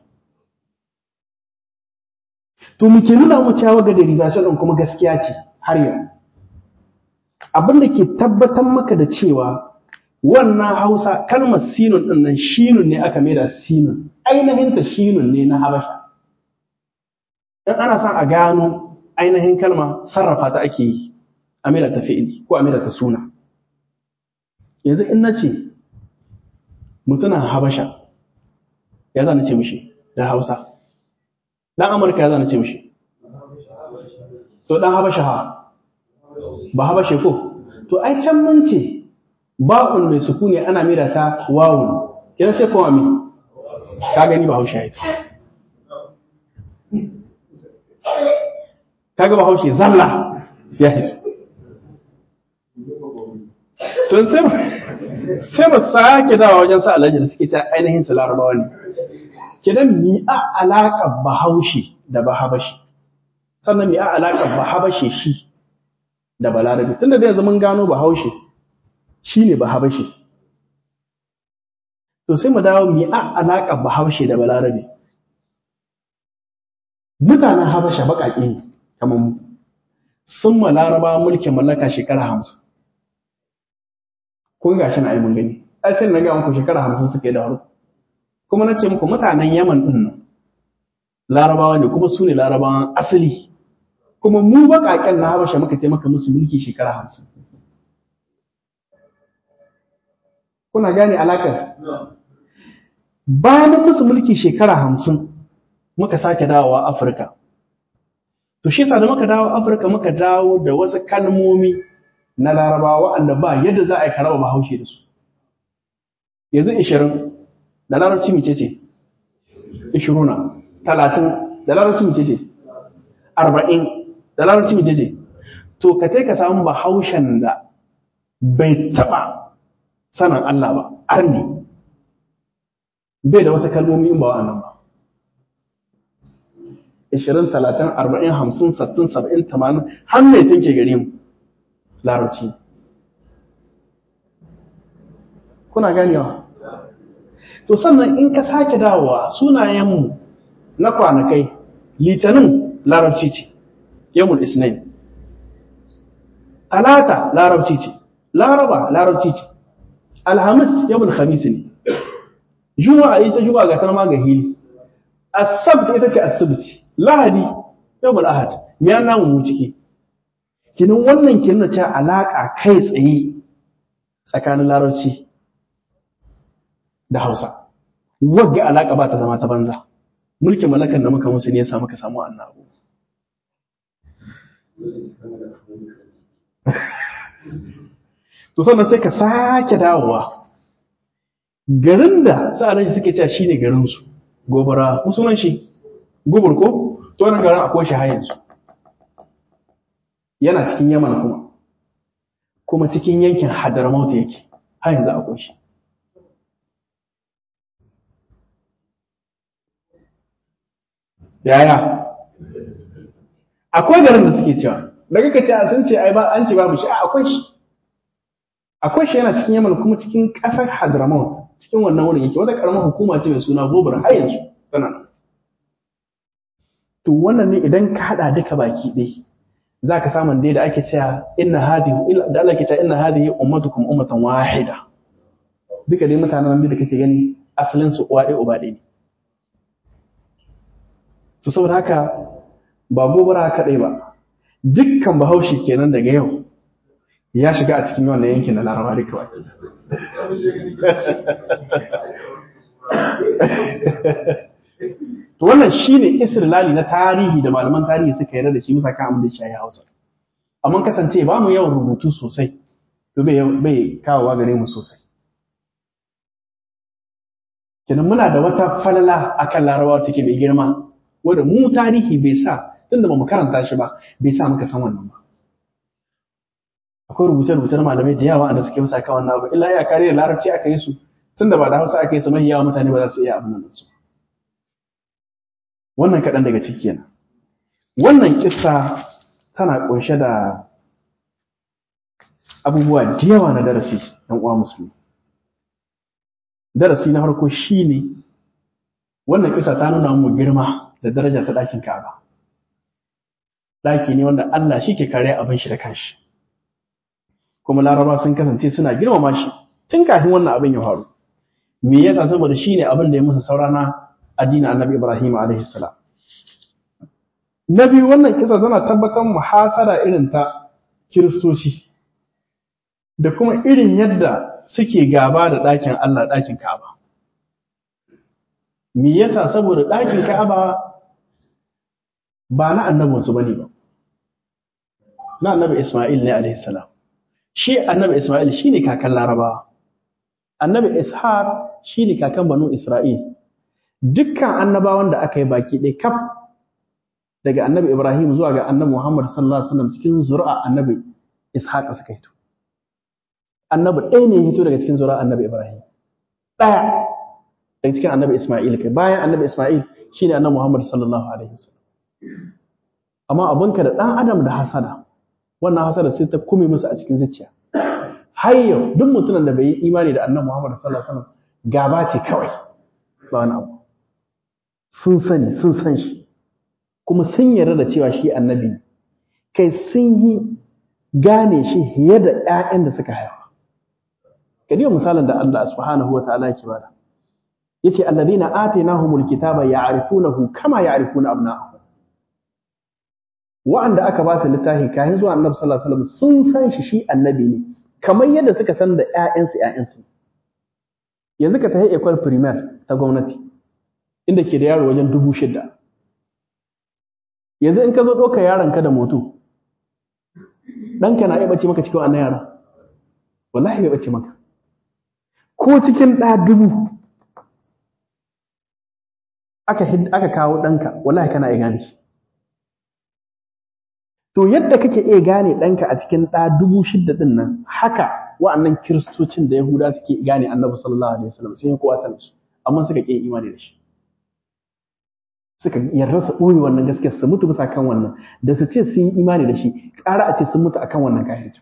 to muke nuna mu cewa ga derivation ɗin kuma gaskiya ce har yau abin da ke tabbatar maka da cewa wannan hausa kalmar sinun ɗin nan shinun ne aka maida sinun ainihin ta shinun ne na habasha in ana son a gano ainihin kalma sarrafa ta ake yi a maida ta fi'ili ko a maida ta suna yanzu in na ce mutumin habasha ya zana ce mishi da hausa dan amurka ya zana ce mishi to dan habasha ha ba habashe ko to ai can mun ce ba'un mai sukuni ana mira ta wawun kina sai kuma mi ka gani ba haushe ita kaga ba haushe zalla ya hito to sai sai ba sake dawa wajen sa alhaji da suke ta ainihin su larabawa ne kidan mi a alaƙar bahaushe da bahabashi sannan mi a alaƙar bahabashe shi da balarabe tunda da yanzu mun gano bahaushe shi ne bahabashe to sai mu dawo mi a alaƙar bahaushe da balarabe mutanen habasha baƙaƙe ne kamar mu sun ma laraba mulkin mallaka shekara hamsin kun gashi na ai mun gani ai sai na ga muku shekara hamsin suke da haru kuma na ce muku mutanen yaman ɗin nan larabawa ne kuma su ne larabawan asali kuma mu baƙaƙen na habasha muka taimaka musu mulki shekara hamsin kuna gane alakar bayan musu mulki shekara hamsin muka sake dawowa afirka to shi da muka dawo afirka muka dawo da wasu kalmomi na larabawa waɗanda ba yadda za a yi karaba bahaushe da su yanzu ishirin da larabci mace ce ishiruna talatin da larabci mace ce arba'in da larabci mace ce to ka ka samu bahaushen da bai taɓa sanin Allah ba arni bai da wasu kalmomi in ba wa'annan ba ishirin talatin arba'in hamsin sattin saba'in tamanin har mai tunke gare mu larabci kuna ganewa to sannan in ka sake dawowa sunayenmu na kwanakai litinin larabci ce yawon isnain talata larabci ce laraba larabci ce alhamis yawon khamis ne juma'a ita juma'a ga tarma ga hili asabt ita ce asibiti lahadi yawon ahad ya namu mu ciki kinin wannan kinin ce alaka kai tsaye tsakanin larabci da hausa wagga alaka ba ta zama ta banza mulkin malakan da muka musu ne ya samu ka samu annabu to sannan sai ka sake dawowa garin da sa'alan suke cewa shine garin su gobara musunan shi gobur ko to wannan garin akwai shi har yanzu yana cikin Yaman kuma kuma cikin yankin Hadramaut yake har yanzu akwai shi yaya akwai garin da suke cewa daga ka ce sun ce ai ba an ce babu shi akwai shi akwai shi yana cikin Yaman kuma cikin ƙasar Hadramaut cikin wannan wurin yake wata karamar hukuma ce mai suna Gobar har yanzu tana nan to wannan ne idan ka hada duka baki ɗaya za ka samun dai da ake cewa inna hadhihi da Allah ke cewa inna hadhihi ummatukum ummatan wahida duka dai mutanen nan da kake gani asalin su uwa ɗaya uba ɗaya ne to saboda haka ba gobara kaɗai ba dukkan bahaushe kenan daga yau ya shiga a cikin wannan yankin na laraba duka baki to wannan shine istilali na tarihi da malaman tarihi suka yarda da shi musa kan abin da shi Hausa amma kasance ba mu yawan rubutu sosai to bai bai kawowa gare mu sosai kenan muna da wata falala akan larabawa take mai girma wanda mu tarihi bai sa tunda ba mu karanta shi ba bai sa muka san wannan ba akwai rubuce-rubuce na malamai da yawa da suke musa kan wannan abu illa ya kare da larabci aka yi su tunda ba da hausa aka yi su mahi yawa mutane ba za su iya abin nan su wannan kaɗan daga ciki kenan wannan kissa tana ƙunshe da abubuwa da yawa na darasi ɗan uwa musulmi darasi na farko shine wannan kissa ta nuna mu girma da daraja ta ɗakin Ka'aba ɗaki ne wanda Allah shi ke kare abin shi da kanshi kuma laraba sun kasance suna girmama shi tun kafin wannan abin ya faru me yasa saboda shine abin da ya musu saura na addinin annabi ibrahim alaihi salam na biyu wannan kisa tana tabbatar muhasara irin ta kiristoci da kuma irin yadda suke gaba da ɗakin allah ɗakin ka'aba me yasa saboda ɗakin ka'aba ba na annabinsu bane ba na annabi isma'il ne alaihi salam shi annabi Ismail shi ne kakan Larabawa, annabi Ishaq shi ne kakan Banu Isra'il, dukkan annabawan da aka yi baki ɗaya kaf daga annabi Ibrahim zuwa ga annabi Muhammad sallallahu Alaihi wasallam cikin zuri'a annabi Ishaq suka hito. Annabi ɗaya ne ya hito daga cikin zuri'a annabi Ibrahim, ɗaya daga cikin annabi Ismail kai, bayan annabi Ismail shi ne annabi Muhammad sallallahu Alaihi wasallam. Amma abinka da ɗan Adam da hasada, wannan hasara sai ta kume musu a cikin zuciya har yau duk mutumin da bai yi imani da annabi Muhammad sallallahu alaihi wasallam gaba ce kawai ba wani abu sun sani sun san shi kuma sun yarda da cewa shi annabi ne kai sun yi gane shi fiye da ƴaƴan da suka haifa kadiyo misalin da Allah subhanahu wa ta'ala yake bada yace alladhina atainahumul kitaba ya'rifunahu kama ya'rifuna abna'ahum wa'anda aka ba su littafi kafin zuwa annabi sallallahu alaihi wasallam sun san shi shi annabi ne kamar yadda suka san da ƴaƴansu ƴaƴansu yanzu ka tafi ekwal primaire ta gwamnati inda ke da yaro wajen dubu shida yanzu in ka zo ɗauka yaronka da moto ɗanka na iya ɓace maka cikin wannan yara wallahi bai ɓace maka ko cikin ɗa dubu aka aka kawo ɗanka wallahi kana iya gane shi to yadda kake iya gane ɗanka a cikin ɗa dubu shidda ɗin nan haka wa'annan kiristocin da yahuda suke gane annabi sallallahu alaihi wasallam sun yi kowa sanin shi amma suka ƙi imani da shi suka yarda su ɓoye wannan gaskiya su mutu bisa kan wannan da su ce sun yi imani da shi ƙara a ce sun mutu akan wannan kafircin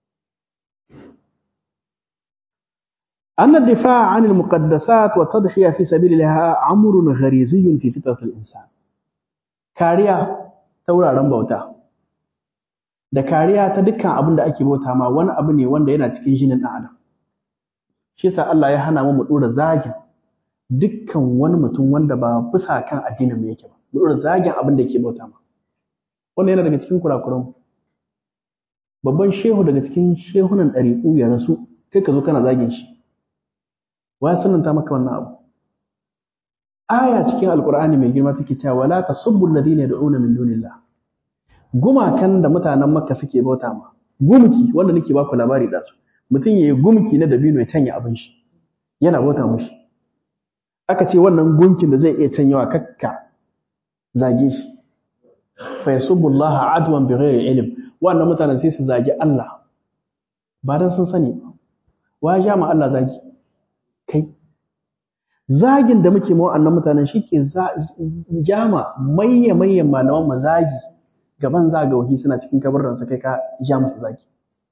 أن الدفاع عن المقدسات والتضحية في سبيل الله أمر غريزي في فطرة الإنسان كاريا تورا رمبوتا da kariya ta dukkan abin da ake bauta ma wani abu ne wanda yana cikin jinin ɗan adam shi yasa Allah ya hana mu mu dora zagin dukkan wani mutum wanda ba bisa kan addinin mu yake ba mu dora zagin abin da yake bauta ma wannan yana daga cikin kurakuran babban shehu daga cikin shehunan ɗariƙu ya rasu kai ka zo kana zagin shi wa sunanta maka wannan abu aya cikin alqur'ani mai girma take cewa wala tasubbu alladhina yad'una min dunillah gumakan da mutanen makka suke bauta ma gumki wanda nake baku labari da su mutum yayi gumki na dabino ya canya abin shi yana bauta mushi aka ce wannan gunkin da zai iya canyawa kakka zage shi fa yasubbu Allah adwan bighairi ilm wannan mutanen sai su zagi Allah ba dan sun sani ba wa ja ma Allah zagi kai zagin da muke mawa annan mutanen shi ke jama mayya mayyan malaman mu zagi gaban zagawahi suna cikin kabarin kai ka ja musu zagi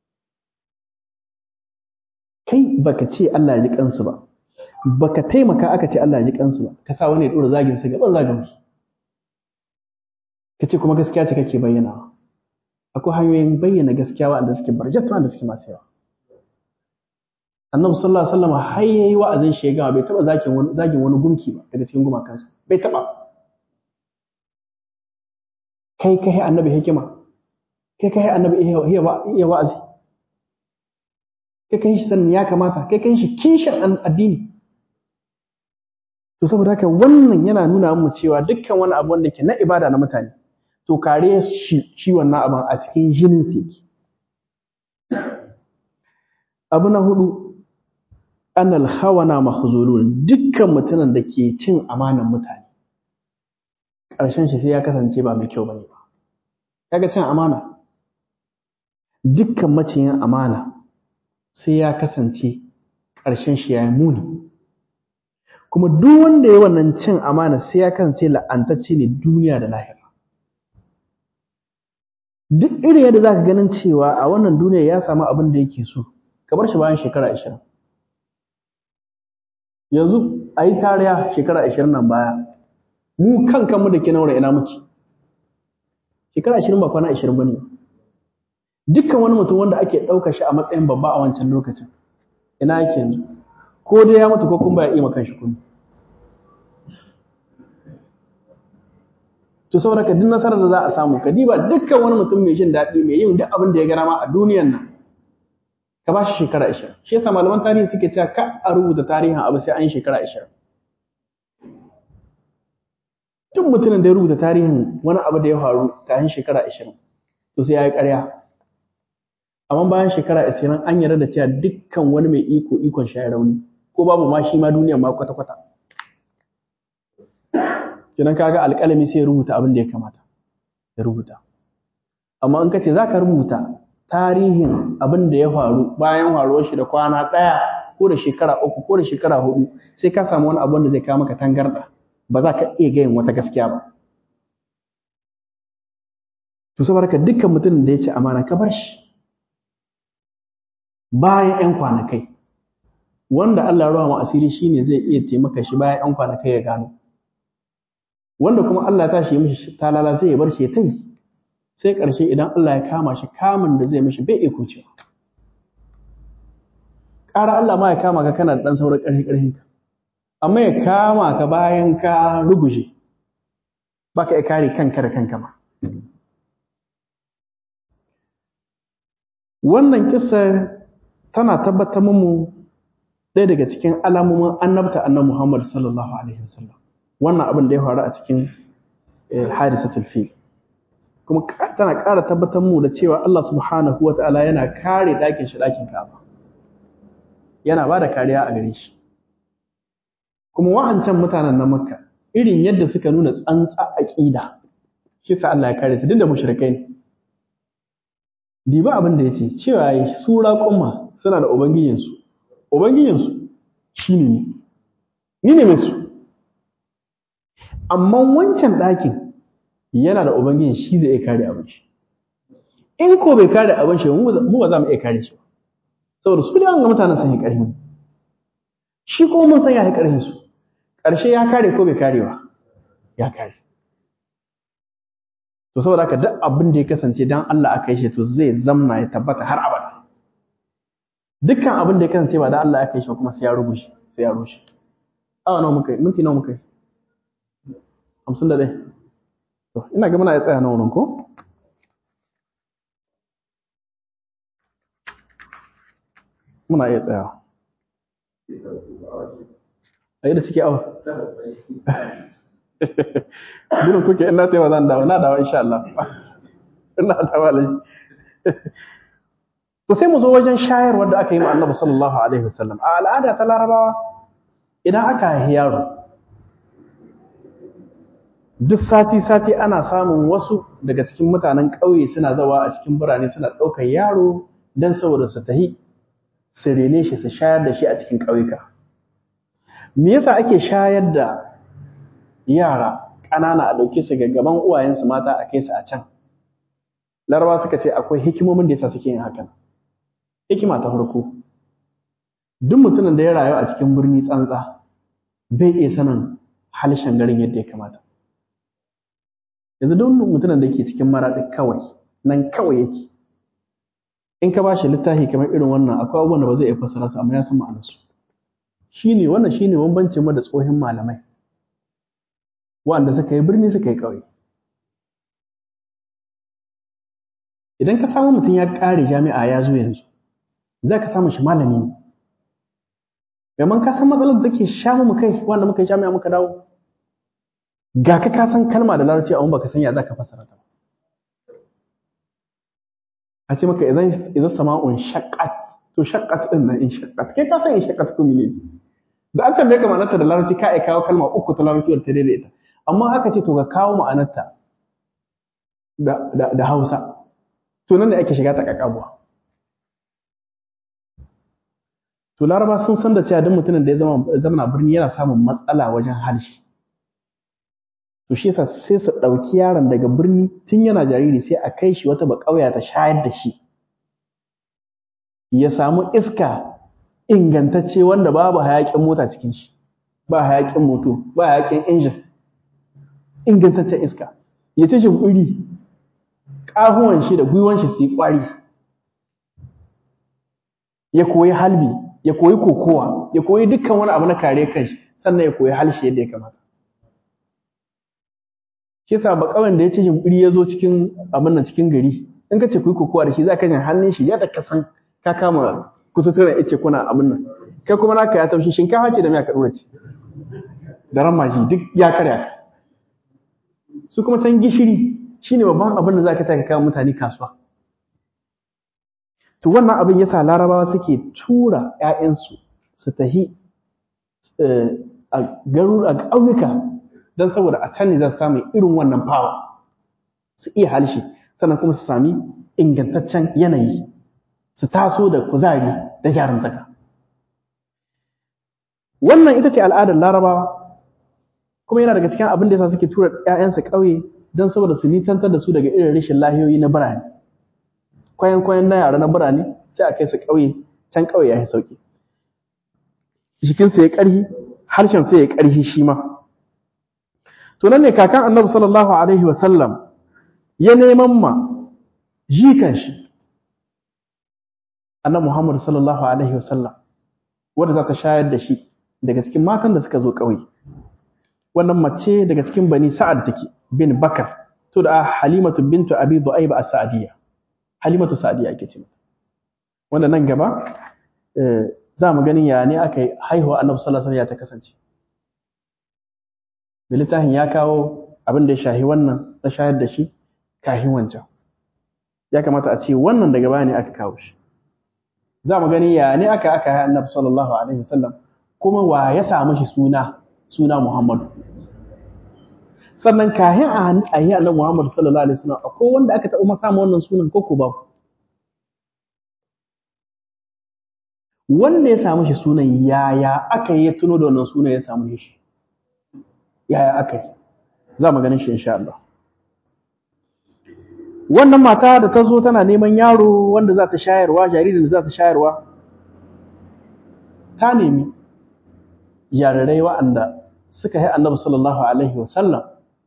kai baka ce Allah ya ji kansu ba baka taimaka aka ce Allah ya ji kansu ba ka sa wani ya dora zagin su gaban zagawahi ka ce kuma gaskiya ce kake bayyana akwai hanyoyin bayyana gaskiya wanda suke barjatu wanda suke masu yawa annabi sallallahu alaihi wasallam har yayi wa'azin shi ya bai taba zakin wani zagin wani gumki ba daga cikin gumakansu bai taba kai kai annabi hikima kai kai annabi iya wa'azi kai kai shi sanin ya kamata kai kai shi kishin addini to saboda haka wannan yana nuna mu cewa dukkan wani abu wanda ke na ibada na mutane to kare shi shi wannan abin a cikin jinin sa yake abu na hudu annal khawana mahzulun dukkan mutanen da ke cin amanan mutane ƙarshen shi sai ya kasance ba mai kyau bane ba kaga cin amana dukkan maciyin amana sai ya kasance ƙarshen shi ya yi muni kuma duk wanda ya wannan cin amana sai ya kasance la'antacce ne duniya da lahira duk irin yadda za ka ganin cewa a wannan duniya ya samu abin da yake so ka bar shi bayan shekara ashirin yanzu a yi tariya shekara ashirin nan baya mu kan kanmu da ke naura ina muke shekara ashirin ba kwana ashirin ba ne dukkan wani mutum wanda ake ɗauka shi a matsayin babba a wancan lokacin ina yake yanzu ko dai ya mutu ko kuma ba ya iya kanshi kuma to saboda ka duk nasarar da za a samu ka diba dukkan wani mutum mai jin daɗi mai yin duk abin da ya gana ma a duniyan nan ka ba shi shekara ashirin shi yasa malaman tarihi suke cewa ka a rubuta tarihin abu sai an yi shekara ashirin duk mutumin da ya rubuta tarihin wani abu da ya faru kafin shekara ashirin to sai ya yi ƙarya amma bayan shekara ashirin an yarda da cewa dukkan wani mai iko ikon shi ya rauni ko babu ma shi ma duniyar ma kwata-kwata kenan kaga alƙalami sai ya rubuta abin da ya kamata ya rubuta amma in ka ce za ka rubuta tarihin abin da ya faru bayan faruwar shi da kwana ɗaya ko da shekara uku ko da shekara hudu sai ka samu wani abin da zai kawo maka tangarɗa ba za ka iya gayin wata gaskiya ba to saboda ka dukkan mutumin da ya ci amana ka bar shi bayan 'yan kwanakai wanda Allah ya rawa asiri shine zai iya taimaka shi bayan 'yan kwanakai ya gano wanda kuma Allah ya tashi mishi talala zai bar shi ya tai sai ƙarshe idan Allah ya kama shi kamun da zai mishi bai iko cewa ƙara Allah ma ya kama ka kana da ɗan sauran ƙarfi ƙarfin ka amma ya kama ka bayan ka ruguje baka ya kare kanka da kanka ma wannan kissa tana tabbatar mu ɗaya daga cikin alamomin annabta annan Muhammad sallallahu alaihi wasallam wannan abin da ya faru a cikin hadisatul fil kuma tana ƙara tabbatar mu da cewa Allah subhanahu wa ta'ala yana kare ɗakin shi ɗakin Ka'aba yana ba da kariya a gare shi kuma wa'ancan mutanen na Makka irin yadda suka nuna tsantsa aqida shi sa Allah ya kare su duk da mushrikai ne diba abin da yace cewa yi sura kuma suna da ubangijinsu ubangijinsu shine ne ni ne mai su amma wancan ɗakin yana da ubangijin shi zai iya kare abin shi in ko bai kare abin shi mu ba za mu iya kare shi ba saboda su da ga mutanen sun yi ƙarfi shi ko mun san ya yi ƙarfin su ƙarshe ya kare ko bai kare ba ya kare to saboda haka duk abin da ya kasance dan Allah aka yi shi to zai zamna ya tabbata har abada dukkan abin da ya kasance ba dan Allah aka yi shi kuma sai ya rubuce sai ya rushe awa nawa muka yi minti nawa muka yi hamsin da ɗaya to ina ga muna ya tsaya na wurin ko muna iya tsayawa a da suke awa gudun kuke ina sai ba zan dawo na dawo insha Allah ina dawo lai to sai mu zo wajen shayarwar da aka yi ma annabi sallallahu alaihi wasallam a al'ada ta larabawa idan aka haihi yaro duk sati-sati ana samun wasu daga cikin mutanen ƙauye suna zawa a cikin birane suna ɗaukar yaro don saboda su tahi su rene shi su shayar da shi a cikin ƙauyuka me yasa ake shayar da yara ƙanana a ɗauke su gaban uwayensu mata a kai su a can larabawa suka ce akwai hikimomin da yasa suke yin hakan hikima ta farko duk mutumin da ya rayu a cikin birni tsantsa bai iya sanin halishan garin yadda ya kamata yanzu duk mutumin da ke cikin maraɗi kawai nan kawai yake in ka bashi littafi kamar irin wannan akwai abubuwan da ba zai iya fassara su amma ya san ma'anarsu shine wannan shine bambancin mu da tsohin malamai wanda suka yi birni suka yi ƙauye idan ka samu mutum ya ƙare jami'a ya zo yanzu za ka samu shi malami ne Yaman ka san matsalar da take sha mu kai wanda muka yi jami'a muka dawo ga ka ka san kalma da larabci amma baka san ya za ka fassara ta a ce maka idan idan sama'un shaqqat to shaqqat din nan in shaqqat kai ka san in shaqqat ko mene da an tambaye ka ma'anarta da larabci ka ai kawo kalma uku ta larabci da ta daidaita amma aka ce to ka kawo ma'anarta da da, da Hausa to nan ne ake shiga ta kakabuwa to laraba sun san da cewa duk mutumin da ya zama zama birni yana samun matsala wajen harshe to shi yasa sai su ɗauki yaron daga birni tun yana jariri sai a kai shi wata baƙauya ta shayar da shi ya samu iska ingantacce wanda babu hayaƙin mota cikin shi ba hayaƙin moto ba hayaƙin injin ingantaccen iska ya ci shimfiɗi ƙahuwan shi da gwiwan shi su yi ƙwari ya koyi halbi ya koyi kokowa ya koyi dukkan wani abu na kare kanshi sannan ya koyi halshi yadda ya kamata kisa ba kawai da ya ce shimbiri ya zo cikin abin nan cikin gari in ka ce ku yi kokowa da shi za ka jin hannun shi yadda ka san ka kama kututturen ice kuna abin nan kai kuma naka ya taushi shinkafa ce da miya ka dora ce da ramaji duk ya karya ka su kuma can gishiri shine babban abin da za ka taka kawo mutane kasuwa to wannan abin yasa larabawa suke tura ‘ya'yansu su tahi a garur a ƙauyuka don saboda a can ne za su samu irin wannan fawa su iya halshe sannan kuma su sami ingantaccen yanayi su taso da kuzari da jarumtaka wannan ita ce al'adar larabawa kuma yana daga cikin abin da yasa suke tura ‘ya'yansu ƙauye don saboda su nisantar da su daga irin rashin lahiyoyi na birane kwayan kwayan na yara na birane sai a kai su ƙauye can ƙauye ya yi sauƙi jikinsu ya ƙarhi harshen sai ya ƙarhi shi ma to nan ne kakan annabi sallallahu alaihi wa sallam ya neman ma jikan shi annabi muhammad sallallahu alaihi wa sallam wanda za ta shayar da shi daga cikin matan da suka zo ƙauye wannan mace daga cikin bani sa'ad take bin bakar to da halimatu bintu abi du'ayba as-sa'diyya halimatu sa'diyya ake ce wanda nan gaba za mu ganin ya ne aka yi haihuwa annabi sallallahu alaihi wasallam ya ta kasance da littafin ya kawo abin da ya shahi wannan na shayar da shi kahin wancan ya kamata a ce wannan daga baya ne aka kawo shi za mu gani ya ne aka aka yi annabi sallallahu alaihi wasallam kuma wa ya samu shi suna suna Muhammadu sannan kahin a yi annabi Muhammadu sallallahu alaihi wasallam akwai wanda aka taɓa samu wannan sunan ko ko ba wanda ya samu shi sunan yaya aka yi ya tuno da wannan sunan ya samu shi yaya aka yi za mu ganin shi insha Allah wannan mata da ta zo tana neman yaro wanda za ta shayarwa jaririn da za ta shayarwa ta nemi jarirai wa'anda suka yi annabi sallallahu alaihi wasallam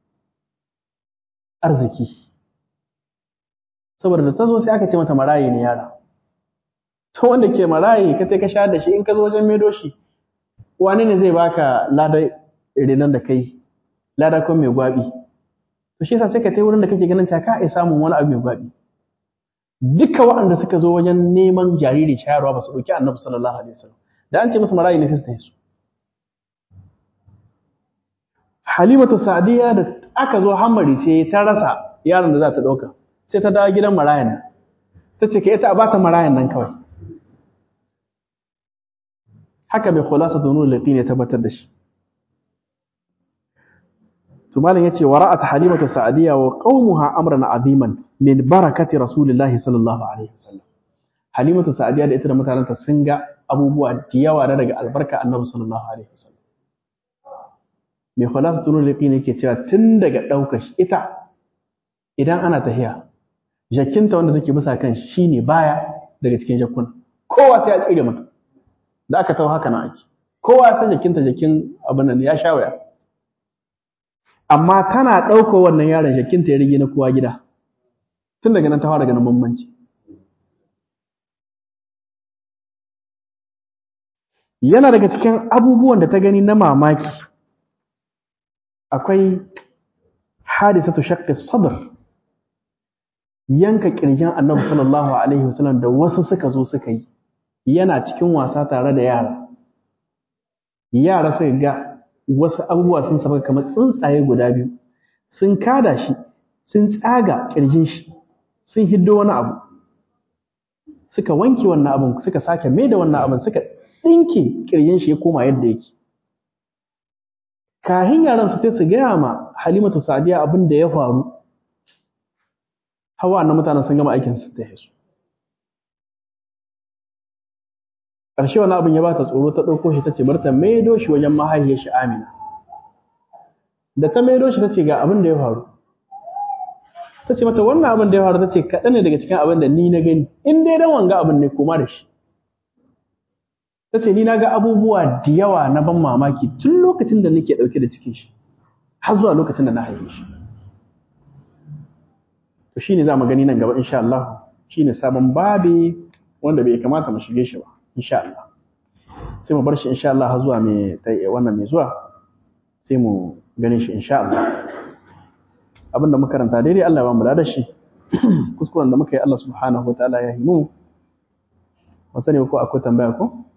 arziki saboda da ta zo sai aka ce mata maraye ne yara to wanda ke maraye ka ka sha da shi in ka zo wajen medo shi wani ne zai baka lada renon da kai lada kuma mai gwabi to shi yasa sai ka tai wurin da kake ganin ta ka iya samun wani abu mai gwabi duka waɗanda suka zo wajen neman jariri shayarwa ba su ɗauki annabi sallallahu alaihi wasallam da an ce musu marayi ne sai su tafi su halimatu sa'diya da aka zo hammari ce ta rasa yaron da za ta ɗauka sai ta dawo gidan marayan nan ta ce ka ita a bata marayan nan kawai haka mai khulasa da nuna laƙi ne tabbatar da shi to malam yace wara'at halimatu sa'diya wa qaumuha amran aziman min barakati rasulillahi sallallahu alaihi wasallam halimatu sa'diya da ita da mutanenta sun ga abubuwa da yawa da daga albarka annabi sallallahu alaihi wasallam mai khulasa da nuna laƙi ne yake cewa tun daga ɗaukar ita idan ana tahiya jakinta wanda take bisa kan shi ne baya daga cikin jakkuna kowa sai ya tsire mata da aka tawo haka na ake kowa ya san jakinta jakin abin nan ya sha waya amma tana ɗauko wannan yaron jakinta ya rige na kowa gida tun daga nan ta fara ganin bambanci yana daga cikin abubuwan da ta gani na mamaki akwai hadisatu shaqqi sadr yanka kirjin annabi sallallahu alaihi wasallam da wasu suka zo suka yi yana cikin wasa tare da yara yara suka ga wasu abubuwa sun saba kamar tsuntsaye guda biyu sun kada shi sun tsaga kirjin shi sun hiddo wani abu suka wanke wannan abin suka sake mai da wannan abin suka ɗinke kirjin shi ya koma yadda yake kahin yaran su sai su gaya ma halimatu sadiya abin da ya faru hawa na mutanen sun gama aikin su ta su ƙarshe wani abin ya ba ta tsoro ta ɗauko shi ta ce barta maido shi wajen mahaifiyar shi amina da ta maido shi ta ce ga abin da ya faru ta ce mata wannan abin da ya faru ta ce kaɗan ne daga cikin abin da ni na gani in dai dan wanga abin ne koma da shi ta ce ni na ga abubuwa da yawa na ban mamaki tun lokacin da nake ɗauke da cikin shi har zuwa lokacin da na haife shi to shine za mu gani nan gaba insha Allah shine sabon babi wanda bai kamata mu shige shi ba insha Allah sai mu bar shi insha Allah har zuwa mai wannan mai zuwa sai mu gani shi insha Allah abinda muka karanta daidai Allah ya ba mu da shi kuskuren da muka yi Allah subhanahu wa ta'ala ya himu ba sani ko akwai tambaya ko